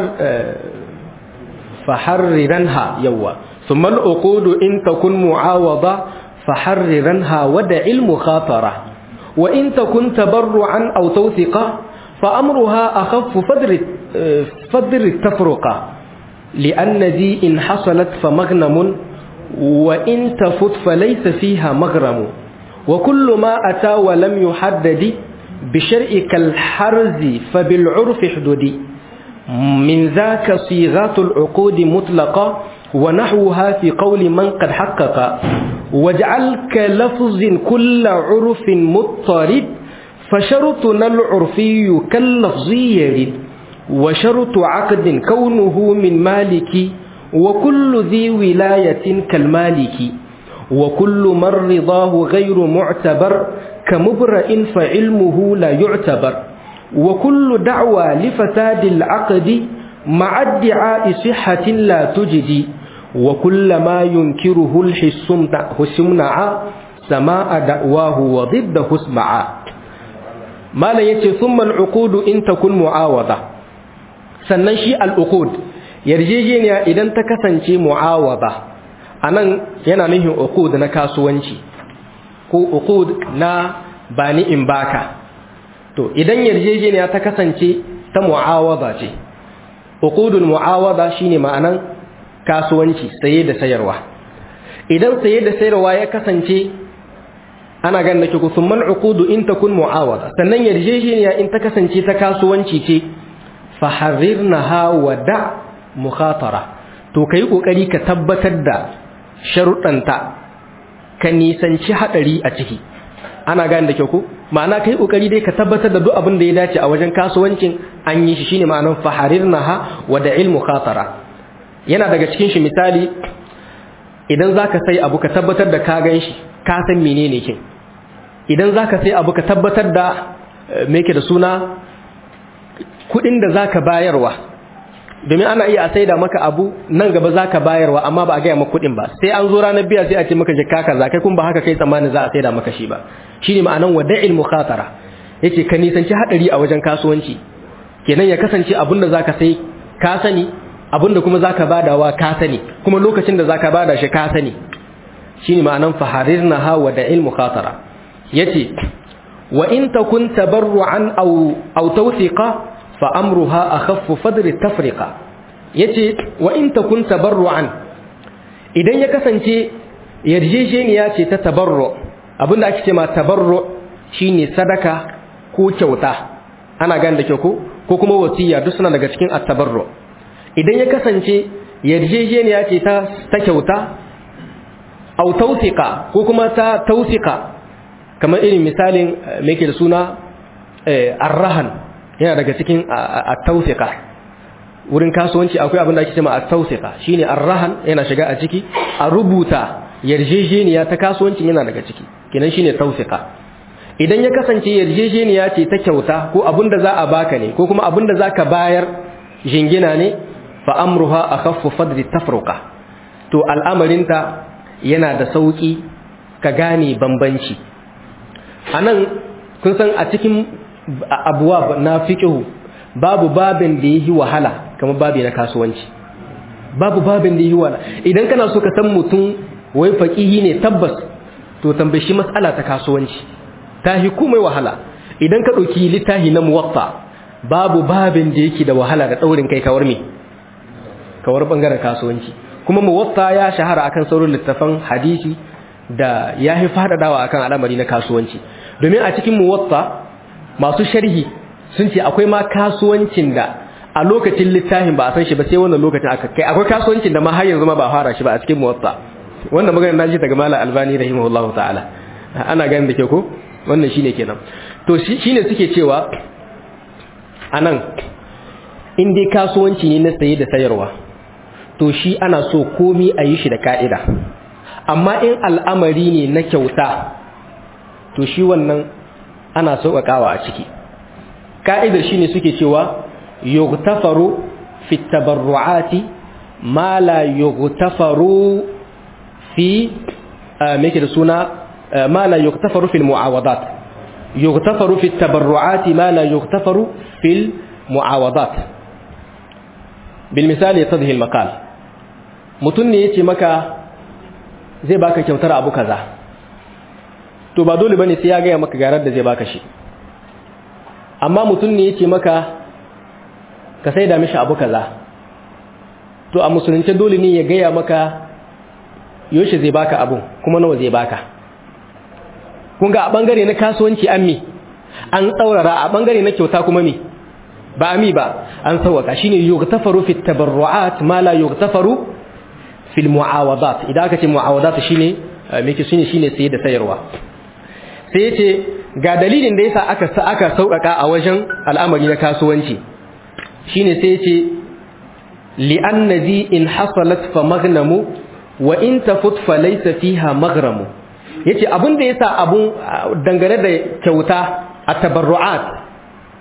faharriranha yawa summa al'uqud in takun mu'awada فحررنها ودع المخاطرة وإن تكن تبرعا أو توثقا فأمرها أخف فدر, فدر التفرقة لأن ذي إن حصلت فمغنم وإن تفت فليس فيها مغرم وكل ما أتى ولم يحدد بشرع كالحرز فبالعرف حدود من ذاك صيغات العقود مطلقة ونحوها في قول من قد حقق واجعل كلفظ كل عرف مضطرد فشرطنا العرفي كاللفظي يرد وشرط عقد كونه من مالك وكل ذي ولاية كالمالك وكل من رضاه غير معتبر كمبرئ فعلمه لا يعتبر wa kullu da'wa li fasadil aqdi ma'a idda'i sihhatin la tujdi wa kullama yunkiruhu al-hissumna husumna'a sama'a da'wahu wa didda husma'a malan yace thumma al-uqud in takun mu'awada sannan shi al-uqud yarjejeniya idan ta kasance mu'awada anan yana nufin uqud na kasuwanci ko uqud na bani in baka to idan yarjejeniya ta kasance ta mu'awada ce uqudul mu'awada shine ma'anan kasuwanci saye da sayarwa idan saye da sayarwa ya kasance ana ganin nake ku summan uqudu in takun mu'awada sannan yarjejeniya in ta kasance ta kasuwanci ce fa harirnaha wa da mukhatara to kai kokari ka tabbatar da sharuɗanta ka nisanci hadari a ciki ana gane da kyau ko ma'ana kai kokari dai ka tabbatar da duk abin da ya dace a wajen kasuwancin an yi shi shine ma'anar fa harirnaha wa da ilmu khatara yana daga cikin shi misali idan zaka sai abu ka tabbatar da ka gan shi ka san menene kin idan zaka sai abu ka tabbatar da me yake da suna kudin da zaka bayarwa domin ana iya a saida maka abu nan gaba zaka bayarwa amma ba a gaya maka kudin ba sai an zo ranar biya sai a ce maka jikka kaza kai kun ba haka kai tsammanin za a saida maka shi ba shine ma'anan wada'il mukhatara yace ka nisanci hadari a wajen kasuwanci kenan ya kasance abin da zaka sai ka sani abin da kuma zaka badawa ka sani kuma lokacin da zaka bada shi ka sani shine ma'anan faharirnaha wada'il mukhatara yace wa in takun tabarru'an aw aw tawthiqa fa amruha akhaffu fadri tafriqa yace wa in takun tabarru'an idan ya kasance yarjejeniya ce ta tabarru abinda ake ce ma tabarru shine sadaka ko kyauta ana gane da kyau ko ko kuma wasiya duk suna daga cikin at-tabarru idan ya kasance yarjejeniya ce ta ta kyauta au tawsiqa ko kuma ta tawsiqa kamar irin misalin me yake da suna arrahan yana daga cikin at-tawsiqa wurin kasuwanci akwai abin da ake cewa at-tawsiqa shine arrahan yana shiga a ciki a rubuta yarjejeniya ta kasuwanci yana daga ciki kenan shine tawsiqa idan ya kasance yarjejeniya ce ta kyauta ko abin da za a baka ne ko kuma abin da zaka bayar jingina ne fa amruha akhaffu fadri tafruqa to al'amarinta yana da sauki ka gane bambanci anan kun san a cikin abuwa na fiqhu babu babin da yi wahala kamar babi na kasuwanci babu babin da yi wahala idan kana so ka san mutum wai faqihi ne tabbas to tambaye shi mas'ala ta kasuwanci tahi komai wahala idan ka dauki littafi na muwatta babu babin da yake da wahala da daurin kai kawar me kawar bangaren kasuwanci kuma muwatta ya shahara akan sauran littafan hadisi da ya fi fadadawa akan al'amari na kasuwanci domin a cikin muwatta masu sharhi sun ce akwai ma kasuwancin da a lokacin littafin ba a san shi ba sai wannan lokacin aka kai akwai kasuwancin da ma har yanzu ma ba fara shi ba a cikin muwatta wannan magana na ji daga malam albani rahimahullahu ta'ala ana ganin da ke ko wannan shine kenan to shine suke cewa anan in dai kasuwanci ne na saye da sayarwa to shi ana so komi a yi shi da ka'ida amma in al'amari ne na kyauta to shi wannan ana sauƙaƙawa a ciki ka'idar shi ne suke cewa yugtafaru fi tabarru'ati ma la yugtafaru fi me da suna ma la yugtafaru fil mu'awadat yugtafaru fi tabarru'ati ma la yugtafaru fil mu'awadat bil misali yatadhi al maqal mutun ne yace maka zai baka kyautar abu kaza to ba dole bane sai ya ga maka garar da zai baka shi amma mutun ne yace maka ka sai da mishi abu kaza to a musulunci dole ne ya gaya maka yoshi zai baka abu kuma nawa zai baka kun ga a bangare na kasuwanci an mi an tsaurara a bangare na kyauta kuma mi ba mi ba an sauwaka shine yughtafaru fi tabarruat ma la yughtafaru fi almuawadat idan aka ce muawadat shine me ke shine shine saye da sayarwa sai yace ga dalilin da yasa aka aka sauƙaƙa a wajen al'amari na kasuwanci shine sai yace li'anna zi in hasalat fa maghnamu wa in tafut fa laysa fiha maghramu yace abin da yasa abun dangane da kyauta a tabarru'at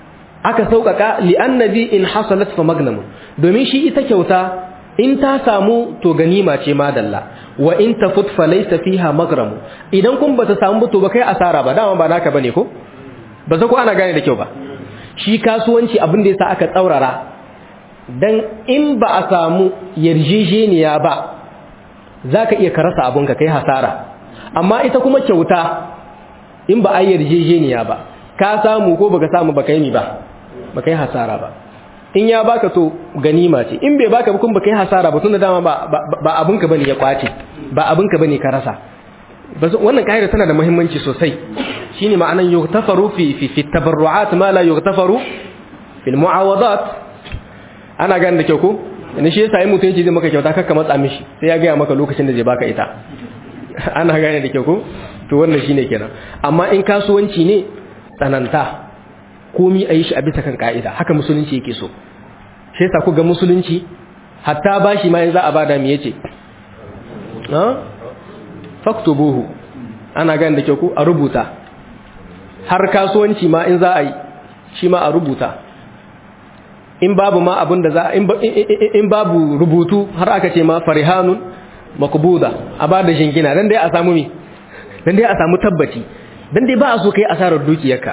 aka sauƙaƙa li'annabi in hasalat fa magnamun domin shi ita kyauta in ta samu to ganima ce madalla wa in tafut fa laysa fiha magramu idan kun bata samu to ba kai asara ba dama ba naka bane ko ba za ku ana gane da kyau ba shi kasuwanci abin da yasa aka tsaurara dan in ba a samu yarjejeniya ba zaka iya karasa abun ka kai hasara amma ita kuma kyauta in ba a yarjejeniya ba ka samu ko baka samu baka yi ba baka yi hasara ba in ya baka to ganima ce in bai baka kun baka yi hasara ba tunda dama ba ba abinka bane ya kwace ba abinka bane ka rasa wannan kaida tana da muhimmanci sosai shine ma'anan yughtafaru fi fi fi tabarruat ma la yughtafaru fil muawadat ana ganin da kyau ko ne shi yasa in mutum yace zai maka kyauta kakka matsa mishi sai ya ga maka lokacin da zai baka ita ana gane da kyau ko to wannan shine kenan amma in kasuwanci ne tsananta komi a yi shi a bisa kan ka'ida haka musulunci yake so shi yasa ku ga musulunci hatta bashi ma in za a bada me yace ha faktubuhu ana gane da kyau ko a rubuta har kasuwanci ma in za a yi shi ma a rubuta in babu ma abin da za in babu rubutu har aka ce ma farihanun makbuda a bada jingina dan dai a samu mi dan dai a samu tabbaci dan dai ba a so kai asarar dukiyarka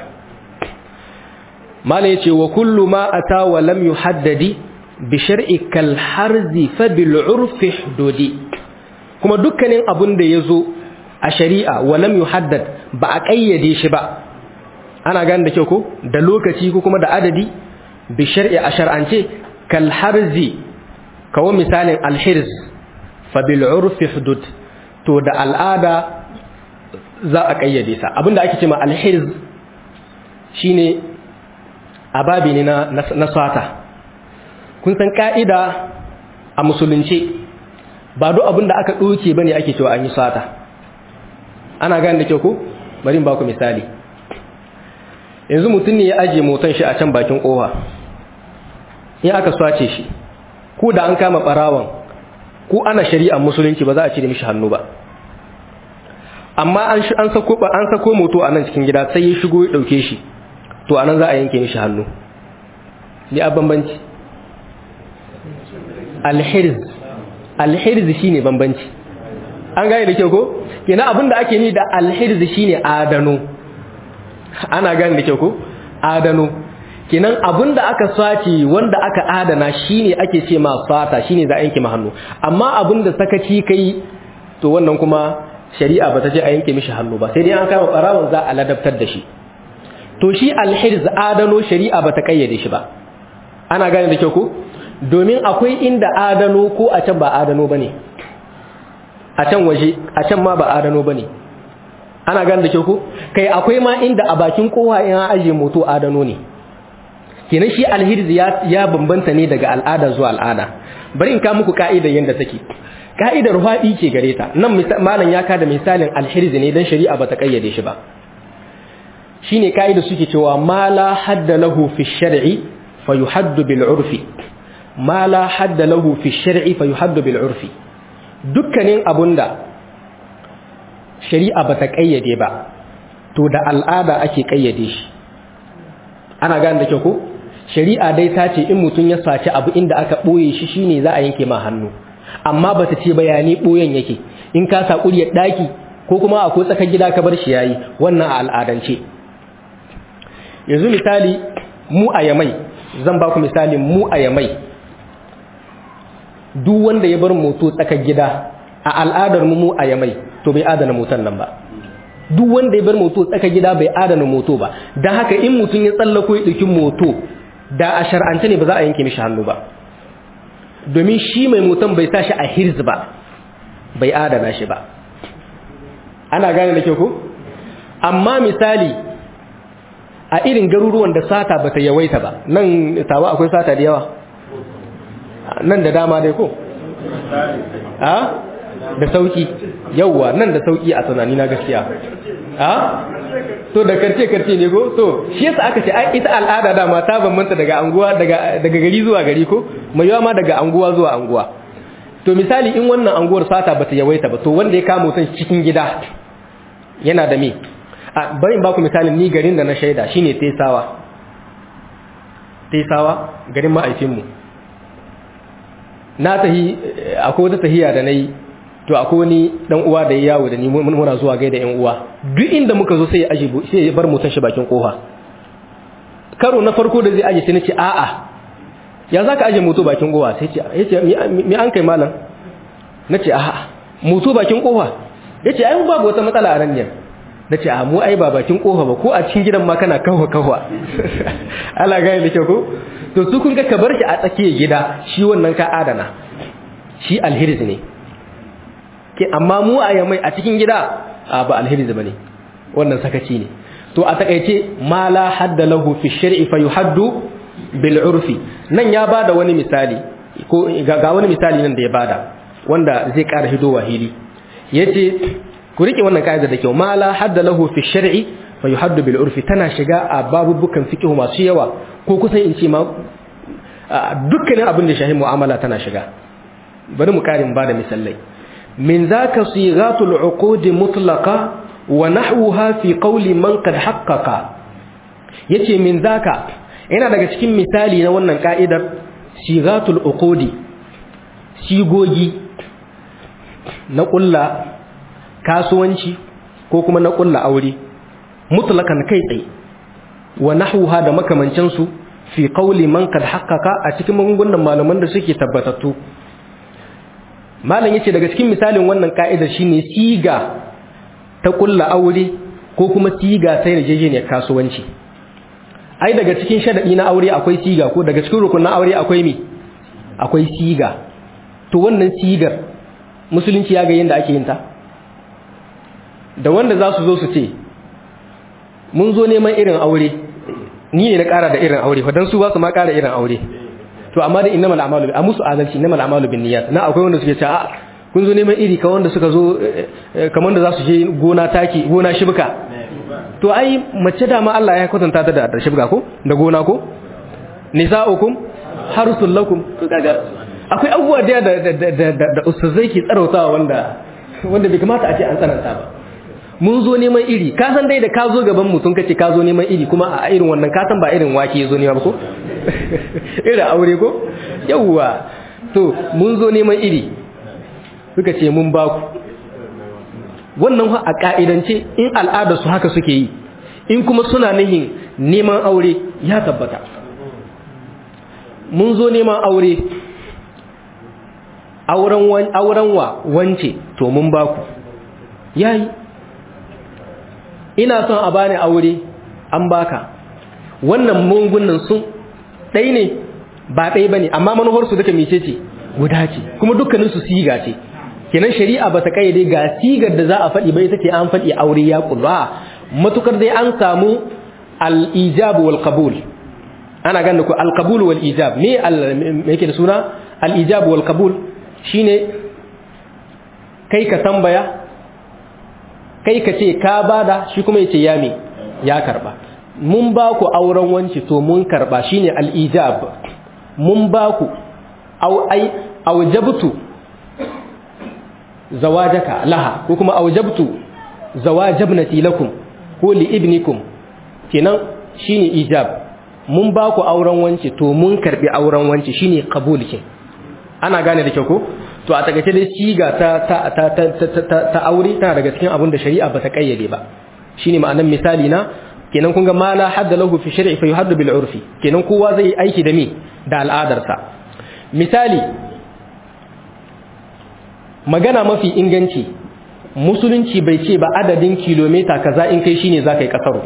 mala yace wa kullu ma ata wa lam yuhaddadi bi shar'i kal harzi fa bil urfi hududi kuma dukkanin abun da yazo a shari'a wa lam yuhaddad ba a kayyade shi ba ana gane da kyau ko da lokaci ko kuma da adadi bi shar'i a shar'ance kal harzi kawo misalin al hirz fa bil urfi hudud to da al'ada za a kayyade sa abinda ake cewa al hirz shine ababi ne na na sata kun san ka'ida a musulunci ba duk abinda aka doke bane ake cewa an yi sata ana gane da kyau ko bari in ba ku misali yanzu mutum ne ya aje motan shi a can bakin kofa in aka swace shi ko da an kama barawan ko ana shari'ar musulunci ba za a cire mishi hannu ba amma an an sako an sako moto a nan cikin gida sai ya shigo ya dauke shi to anan za a yanke mishi hannu ni a bambanci alhirz alhirz shine bambanci an gane da kyau ko kenan abinda ake ni da alhirz shine adano ana gane da kyau ko adano kenan abinda aka sace wanda aka adana shine ake ce ma fata shine za a yanke ma hannu amma abinda sakaci kai to wannan kuma shari'a bata ce a yanke mishi hannu ba sai dai an kama barawon za a ladabtar da shi to shi alhirz adano shari'a bata kayyade shi ba ana gane da kyau ko domin akwai inda adano ko a can ba adano bane a can waje a can ma ba adano bane ana gane da kyau ko kai akwai ma inda a bakin kowa in an aje moto adano ne kenan shi alhirz ya ya bambanta ne daga al'ada zuwa al'ada bari in ka muku ka'idar yanda take ka'idar faɗi ce gare ta nan malam ya kada misalin alhirz ne dan shari'a bata kayyade shi ba shine ka'ida suke cewa ma la hadda lahu fi shar'i fayuhaddu bil urfi ma la hadda lahu fi shar'i fayuhaddu bil urfi dukkanin abunda shari'a bata kayyade ba to da al'ada ake kayyade shi ana gane da kyau ko shari'a dai ta ce in mutum ya saci abu inda aka boye shi shine za a yanke ma hannu amma bata ce bayani boyen yake in ka sa kuriyar daki ko kuma akwai tsakar gida ka bar shi yayi wannan a al'adance yanzu misali mu a yamai zan ba ku misali mu a yamai duk wanda ya bar moto tsakar gida a al'adar mu a yamai to bai adana motan nan ba duk wanda ya bar moto tsakar gida bai adana moto ba don haka in mutum ya tsallako ya ɗauki moto da a shar'ance ne ba za a yanke mishi hannu ba domin shi mai motan bai sa shi a hirz ba bai adana shi ba ana gane da kyau ko amma misali a irin garuruwan da sata bata yawaita ba nan tawa akwai sata da yawa nan da dama dai ko a da sauki yawa nan da sauki a tunani na gaskiya a to da karce karce ne ko to shi yasa aka ce ai ita al'ada dama ta bambanta daga anguwa daga daga gari zuwa gari ko mai yawa ma daga anguwa zuwa anguwa to misali in wannan anguwar sata bata yawaita ba to wanda ya kama mutum cikin gida yana da me a bari in baku misalin ni garin da na shaida shine Tesawa tesawa garin ma'aikinmu na tahi akwai wata tahiya da na yi to akwai wani dan uwa da ya yawo da ni muna zuwa gaida yan uwa duk inda muka zo sai ya aje sai ya bar mutan shi bakin kofa karo na farko da zai aje sai nace a'a ya zaka aje moto bakin kofa sai ce yace mi an kai malam nace a'a moto bakin kofa yace ai babu wata matsala a nan ne nace a mu ai ba bakin kofa ba ko a cikin gidan ma kana kawa kawa Allah ga da kyau ko to su kun ga ka bar shi a tsakiyar gida shi wannan ka adana shi alhiriz ne ke amma mu a yamai a cikin gida a ba alheri zama ne wannan sakaci ne to a takaice ma la hadda lahu fi shar'i fa yuhaddu bil urfi nan ya bada wani misali ko ga wani misali nan da ya bada wanda zai ƙara hido wahili yace ku rike wannan kaida da kyau ma la hadda lahu fi shar'i fa yuhaddu bil urfi tana shiga a babubukan fiqh masu yawa ko kusan in ce ma dukkanin abin da shahi mu'amala tana shiga bari mu karin bada misalai من ذاك صيغات العقود مطلقة ونحوها في قول من قد حقق yace min zaka yana daga cikin misali na wannan ka'idar sigatul uqudi sigogi na kulla kasuwanci ko kuma na kulla aure mutlakan kai tsaye wa nahwuha da makamancin su fi qawli man qad haqqaqa a cikin magungunan malaman da suke tabbatattu malam yace daga cikin misalin wannan ka'idar shine siga ta kulla aure ko kuma siga ta yarjejeniyar kasuwanci ai daga cikin sharadi na aure akwai siga ko daga cikin rukunin aure akwai me akwai siga to wannan sigar musulunci ya ga yanda ake yin ta da wanda za su zo su ce mun zo neman irin aure ni ne na ƙara da irin aure dan su ba su ma ƙara irin aure to amma da innamal a'malu a musu adalci innamal a'malu binniyat na akwai wanda suke cewa a kun zo neman iri kamar wanda suka zo kamar wanda za su je gona taki gona shibka to ai mace da ma Allah ya kwatanta ta da shibka ko da gona ko nisa'ukum harsul lakum to kaga akwai abubuwa da da da da ustazai ke tsarautawa wanda wanda bai kamata a ce an tsananta ba mun zo neman iri ka san dai da ka zo gaban mutum kace ka zo neman iri kuma a irin wannan ka san ba irin wake ya zo nema ba ko irin aure ko yawwa to mun zo neman iri suka ce mun ba ku wannan a ka'idance in al'adar su haka suke yi in kuma suna nihin neman aure ya tabbata mun zo neman aure auren auren wa wance to mun ba ku yayi ina son a bani aure an baka wannan mungunan sun ɗai ne ba ɗai ba ne amma manufarsu duka mece ce guda ce kuma dukkaninsu siga ce kenan shari'a ba ta kayyade ga sigar da za a faɗi bai take an faɗi aure ya ƙulwa matukar dai an samu al-ijab wal qabul ana ganin ku al-qabul wal ijab me me yake da suna al-ijab wal qabul shine kai ka tambaya kai ka ce ka bada shi kuma ya ce ya me ya karba mun ba ku auren wanci to mun karba shine al-ijab mun ba ku au ai aujabtu zawajaka laha ko kuma aujabtu zawajabnati lakum ko li ibnikum kenan shine ijab mun ba ku auren wanci to mun karbi auren wanci shine qabul kin ana gane da kyau ko to a takaice dai siga ta ta ta ta ta aure tana daga cikin abin da shari'a ba ta kayyade ba shine ma'anar misali na kenan kun ga ma la hadda lahu fi shar'i fa yuhaddu bil urfi kenan kowa zai aiki da me da al'adarsa misali magana mafi inganci musulunci bai ce ba adadin kilomita kaza in kai shine zaka yi kasaru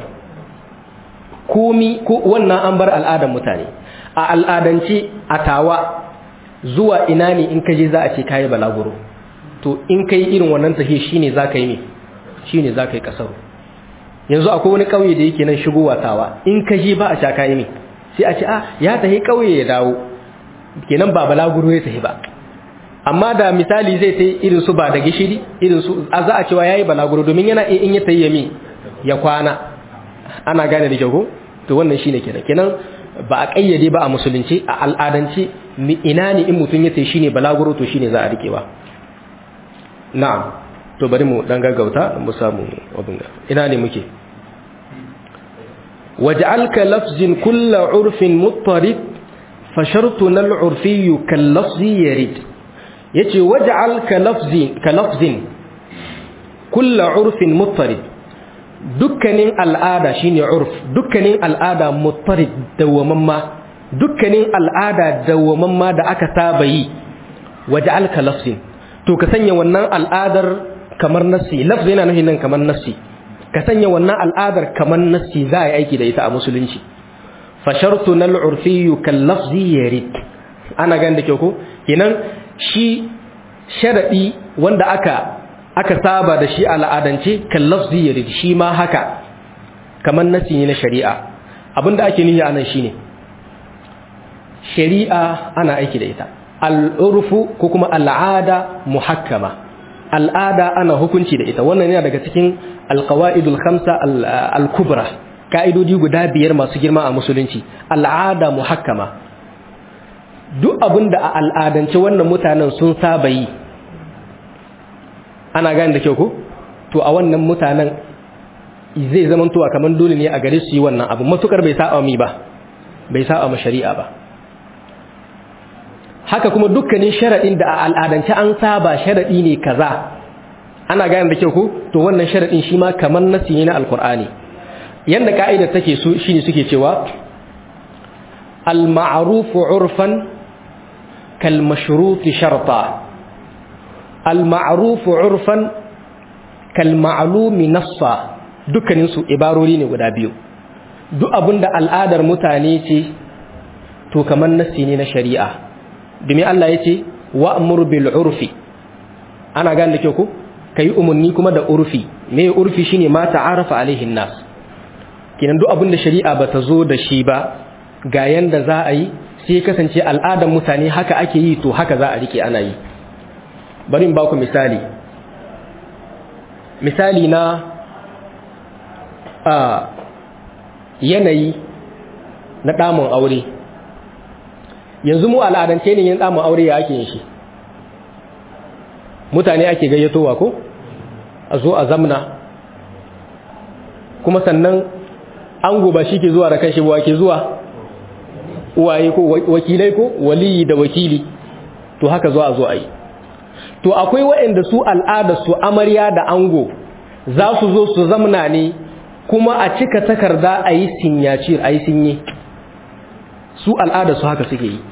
komi ko wannan an bar al'adar mutane a al'adance a tawa zuwa ina ne in kaje za a ce kayi balaguro to in kai irin wannan tafiye shine zaka yi me shine zaka yi kasaru yanzu akwai wani kauye da yake nan shigowa tawa in kaje ba a sha kayi me sai a ce a ya tafi kauye ya dawo kenan ba balaguro ya tafi ba amma da misali zai ta irin su ba da gishiri irin su a za a cewa yayi balaguro domin yana in ya tayi yami ya kwana ana gane da kyau to wannan shine kenan kenan ba a kayyade ba a musulunci a al'adance ina ne in mutum ya tayi shine balaguro to shine za a rike ba na'am to bari mu dan gaggauta mu samu abin ina ne muke waj'al ka lafzin kullu urfin muttarid fa shartuna al-urfi kal lafzi yarid yace waj'al ka lafzin ka lafzin kullu urfin muttarid dukkanin al'ada shine urf dukkanin al'ada muttarid dawamamma dukkanin al'ada dawamamma da aka saba yi waj'al ka lafzin to ka sanya wannan al'adar kamar nassi lafzi yana nufin nan kamar nassi ka sanya wannan al'adar kamar nassi za a yi aiki da ita a musulunci fa shartu nal urfiyyu kal lafzi yarid ana gan da kyau ko kenan shi sharadi wanda aka aka saba da shi al'adance kal lafzi yarid shi ma haka kamar nassi ne na shari'a abinda ake nihi anan shine shari'a ana aiki da ita al'urfu ko kuma al'ada muhakkama al'ada ana hukunci da ita wannan yana daga cikin alqawaidul khamsa al-kubra ka'idodi guda biyar masu girma a musulunci al'ada muhakkama duk abinda a al'adance wannan mutanen sun saba yi ana gane da kyau ko to a wannan mutanen zai zamantowa kamar dole ne a gare su yi wannan abu matukar bai sa'a mi ba bai sa'a ma shari'a ba haka kuma dukkanin sharaɗin da a al'adance an saba sharaɗi ne kaza ana gane da kyau ko to wannan sharaɗin shi ma kamar nasi ne na alkur'ani yanda ka'idar take su shine suke cewa al-ma'ruf urfan kal mashrut sharta al-ma'ruf urfan kal ma'lum nassa dukkanin su ibarori ne guda biyu duk abinda al'adar mutane ce to kamar nasi ne na shari'a domin Allah ya ce wa'amur bil urfi ana gane da kyau ko kai umarni kuma da urfi me urfi shine ma ta'arafa alaihin nas kinan duk abin da shari'a bata zo da shi ba ga yanda za a yi sai kasance al'adar mutane haka ake yi to haka za a rike ana yi bari in ba ku misali misali na a yanayi na damun aure yanzu mu al'adance ne yin tsamun aure ya ake yin shi mutane ake gayyatowa ko a zo a zamna kuma sannan an goba shi ke zuwa da kan shi ba ke zuwa uwaye ko wakilai ko waliyi da wakili to haka zo a zo a yi to akwai waɗanda su al'ada su amarya da ango za su zo su zamna ne kuma a cika takarda a yi sinyacir a yi sinye su al'ada su haka suke yi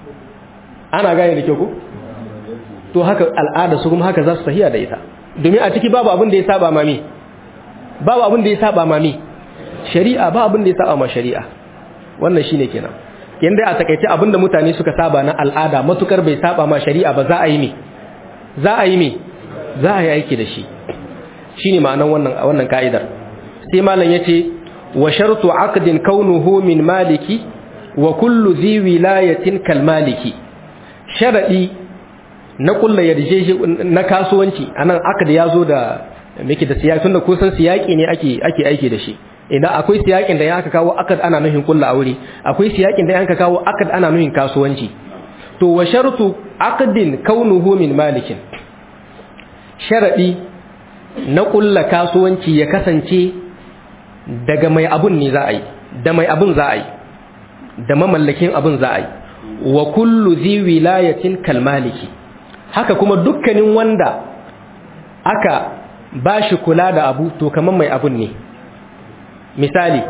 ana gane da kyau ko to haka al'ada su kuma haka za su tafiya da ita domin a ciki babu abin da ya saba mami babu abin da ya saba mami shari'a ba abin da ya saba ma shari'a wannan shine kenan yanda a takaice abin da mutane suka saba na al'ada matukar bai saba ma shari'a ba za a yi me za a yi me za a yi aiki da shi shine ma'anar wannan wannan ka'idar sai malam yace wa shartu aqdin kaunuhu min maliki wa kullu zi wilayatin kal maliki sharadi na kullu yarjeje na kasuwanci anan aqd yazo da miki da siyaki tunda kusan siyaki ne ake ake aiki da shi idan akwai siyakin da aka kawo aqd ana nufin kullu aure akwai siyakin da aka kawo aqd ana nufin kasuwanci to wa shartu aqdin kaunuhu min malikin sharadi na kullu kasuwanci ya kasance daga mai abun ne za a yi da mai abun za a yi da mamallakin abun za a yi wa kullu zi wilayatin kalmaliki haka kuma dukkanin wanda aka ba shi kula da abu to kamar mai abun ne misali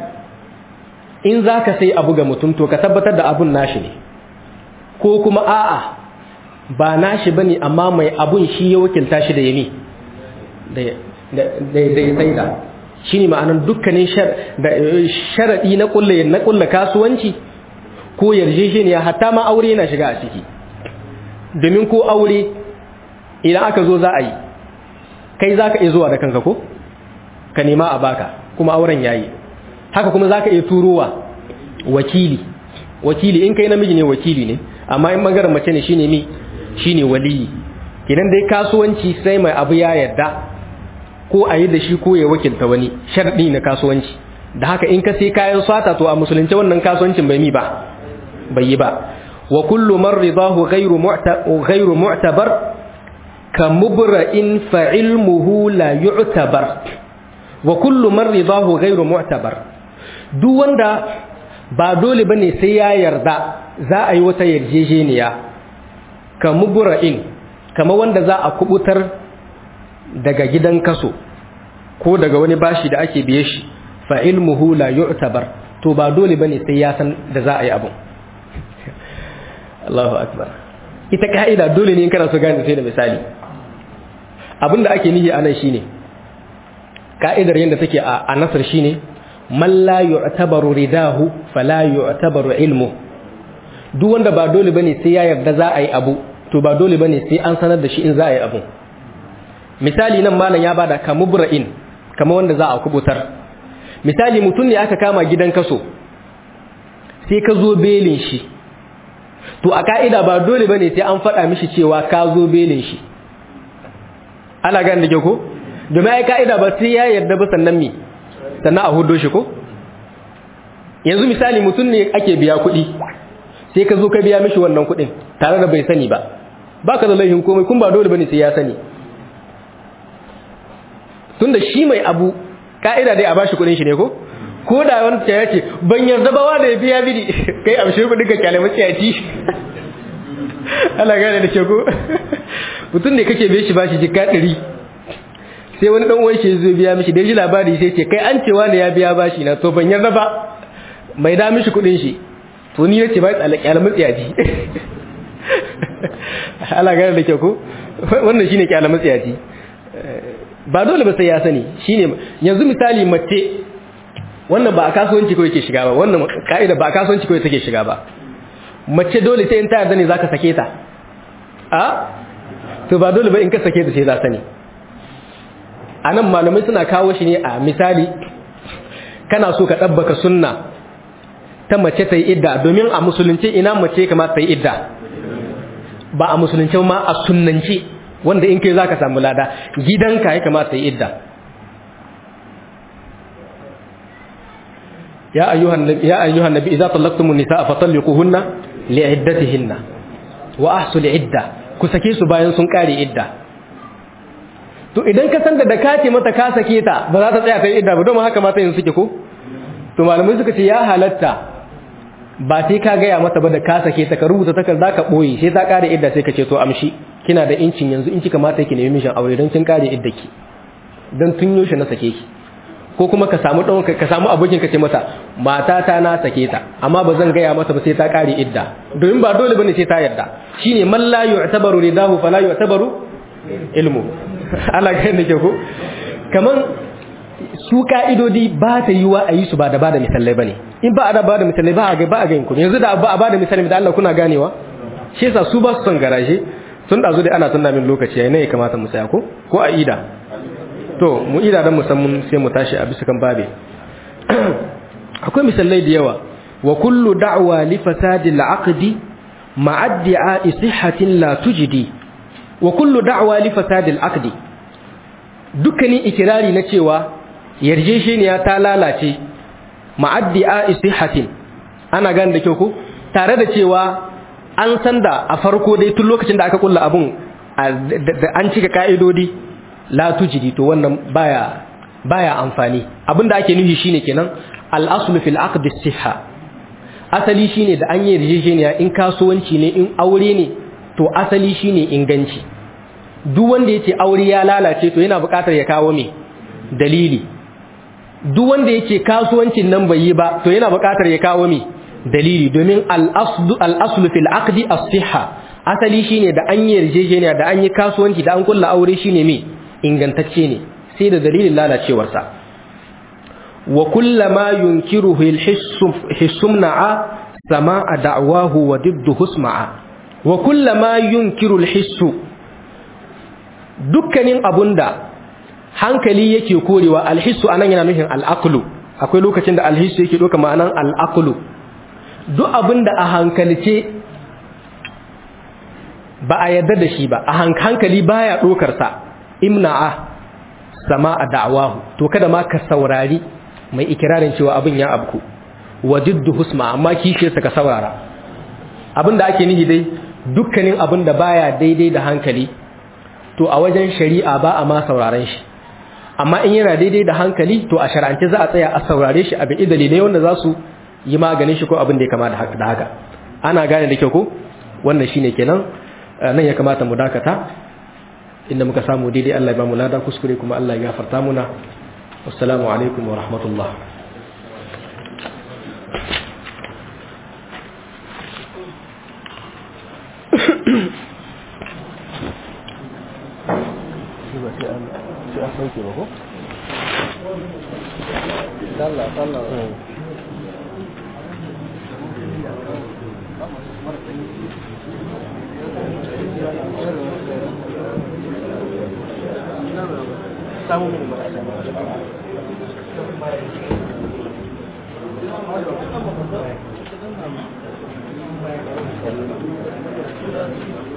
in za ka sai abu ga mutum to ka tabbatar da abun nashi ne ko kuma a'a ba nashi bane amma mai abun shi ya wakilta shi da yami da ya saida shi ne ma'anar dukkanin sharaɗi na ƙulla kasuwanci ko yarjejeniya hatta ma aure yana shiga a ciki domin ko aure idan aka zo za a yi kai za ka iya zuwa da kanka ko ka nema a baka kuma auren yayi haka kuma za ka iya turowa wakili wakili in kai namiji ne wakili ne amma in bangaren mace ne shine mi shine waliyi idan dai kasuwanci sai mai abu ya yarda ko a yi da shi ko ya wakilta wani sharɗi na kasuwanci da haka in ka sai kayan sata to a musulunci wannan kasuwancin bai mi ba bai yi ba wa kullu man ridahu ghayru ghayru mu'tabar ka mubra'in fa ilmuhu la yu'tabar wa kullu man ridahu ghayru mu'tabar duk wanda ba dole bane sai ya yarda za a yi wata yarjejeniya ka mubura'in kama wanda za a kubutar daga gidan kaso ko daga wani bashi da ake biye shi fa ilmuhu la yu'tabar to ba dole bane sai ya san da za a yi abun Allahu akbar ita ka'ida dole ne in kana so gane sai da misali abinda ake nihi anan shine ka'idar yadda take a nasar shine man la yu'tabaru ridahu fala yu'tabaru ilmu duk wanda ba dole bane sai ya yarda za a yi abu to ba dole bane sai an sanar da shi in za a yi abu misali nan malam ya bada kamubra'in kamar wanda za a kubutar misali mutum ne aka kama gidan kaso sai ka zo belin shi to a ka'ida ba dole bane sai an faɗa mishi cewa ka zo belin shi ana gane da ke ko domin ai ka'ida ba sai ya yarda ba sannan mi sannan a hudo shi ko yanzu misali mutum ne ake biya kuɗi sai ka zo ka biya mishi wannan kuɗin tare da bai sani ba baka da laifin komai kun ba dole bane sai ya sani tunda shi mai abu ka'ida dai a bashi kuɗin shi ne ko ko da wani ya ce ban yarda ba wanda ya biya mini kai amshi kuɗin ka kyale maciyaci Allah gane da ke ko mutum ne kake biya shi bashi jika ɗari sai wani dan uwan shi zai biya mishi da ji labari sai ce kai an cewa ne ya biya bashi na to ban yarda ba mai da mishi kuɗin shi to ni yace ba kyalamin tsiyaji Allah gane da ke ko wannan shine kyalamin tsiyaji ba dole ba sai ya sani shine yanzu misali mace wannan ba a kasuwanci kawai ke shiga ba wannan ka'ida ba a kasuwanci kawai take shiga ba mace dole sai in ta yarda ne zaka sake ta a to ba dole ba in ka sake ta sai za sani anan malamai suna kawo shi ne a misali kana so ka dabbaka sunna ta mace ta yi idda domin a musulunci ina mace kamata ta yi idda ba a musulunci ma a sunnanci wanda in kai zaka samu lada gidanka ya kamata ta yi idda ya ayyuhan nabi ya ayyuhan nabi idza talaqtumun nisaa fatalliquhunna li'iddatihinna wa ahsul idda ku sake su bayan sun kare idda to idan ka san da da ka ce mata ka sake ta ba za ta tsaya ta yi idda ba don haka mata yin suke ko to malamai suka ce ya halatta ba sai ka gaya mata ba da ka sake ta ka rubuta takarda ka boye sai ta kare idda sai ka ce to amshi kina da incin yanzu in kika mata yake nemi mishin aure don kin kare idda ki don tun yoshe na sake ki ko kuma ka samu dan ka samu abokin ka ce mata mata ta na sake ta amma ba zan gaya mata ba sai ta kare idda domin ba dole bane sai ta yarda shine man la yu'tabaru ridahu fala yu'tabaru ilmu Allah ga yadda ke ko kaman su ka'idodi ba ta yi wa a yi su ba da ba da misalai ba ne in ba a da ba da misalai ba a ga ba a ganin kuma yanzu da ba a ba da misalai da Allah kuna ganewa shi yasa su ba su son garaje tun da zo dai ana tunna min lokaci yayin ne ya kamata mu tsaya ko ko a ida to mu ida dan musamman sai mu tashi a bisa kan babe akwai misalai da yawa wa kullu da'wa li fasadi al-aqdi ma'addi'a sihhatin la tujdi wa kullu da'wa li fasadi al-aqdi dukkanin ikirari na cewa yarjejeniya ta lalace ma'addi'a sihhatin ana gane da kyau ko tare da cewa an san da a farko dai tun lokacin da aka kulla abun an cika ka'idodi la tujidi to wannan baya baya amfani abinda ake nufi shine kenan al-aslu fil aqd as-sihha asali shine da an yi yarjejeniya in kasuwanci ne in aure ne to asali shine inganci duk wanda yace aure ya lalace to yana buƙatar ya kawo me dalili duk wanda yace kasuwancin nan bai yi ba to yana buƙatar ya kawo me dalili domin al-aslu al-aslu fil aqdi as-sihha asali shine da an yi yarjejeniya da an yi kasuwanci da an kulla aure shine me ingantacce ne sai da dalilin lalacewarsa wa kullama yunkiruhu al-hissumna'a sama'a da'wahu wa diddu husma'a wa kullama yunkiru al-hissu dukkanin abunda hankali yake korewa al-hissu anan yana nufin al-aqlu akwai lokacin da al-hissu yake doka ma'anan al-aqlu duk abinda a hankalce ba a yarda da shi ba a hankali baya dokar sa imna'a sama a da'awahu to kada ma ka saurari mai ikirarin cewa abin ya abku wajiddu husma amma kishe sa ka saurara abin da ake nihi dai dukkanin abin da baya daidai da hankali to a wajen shari'a ba a ma sauraron shi amma in yana daidai da hankali to a shar'ance za a tsaya a saurare shi abin dalilai wanda za su yi maganin shi ko abin da ya kama da haka ana gane da kyau ko wannan shine kenan nan ya kamata mu dakata inda muka samu daidai Allah ya ba mu lada kuskure kuma Allah ya gafarta muna wassalamu alaikum wa rahmatullah samu mini marasa Thank you.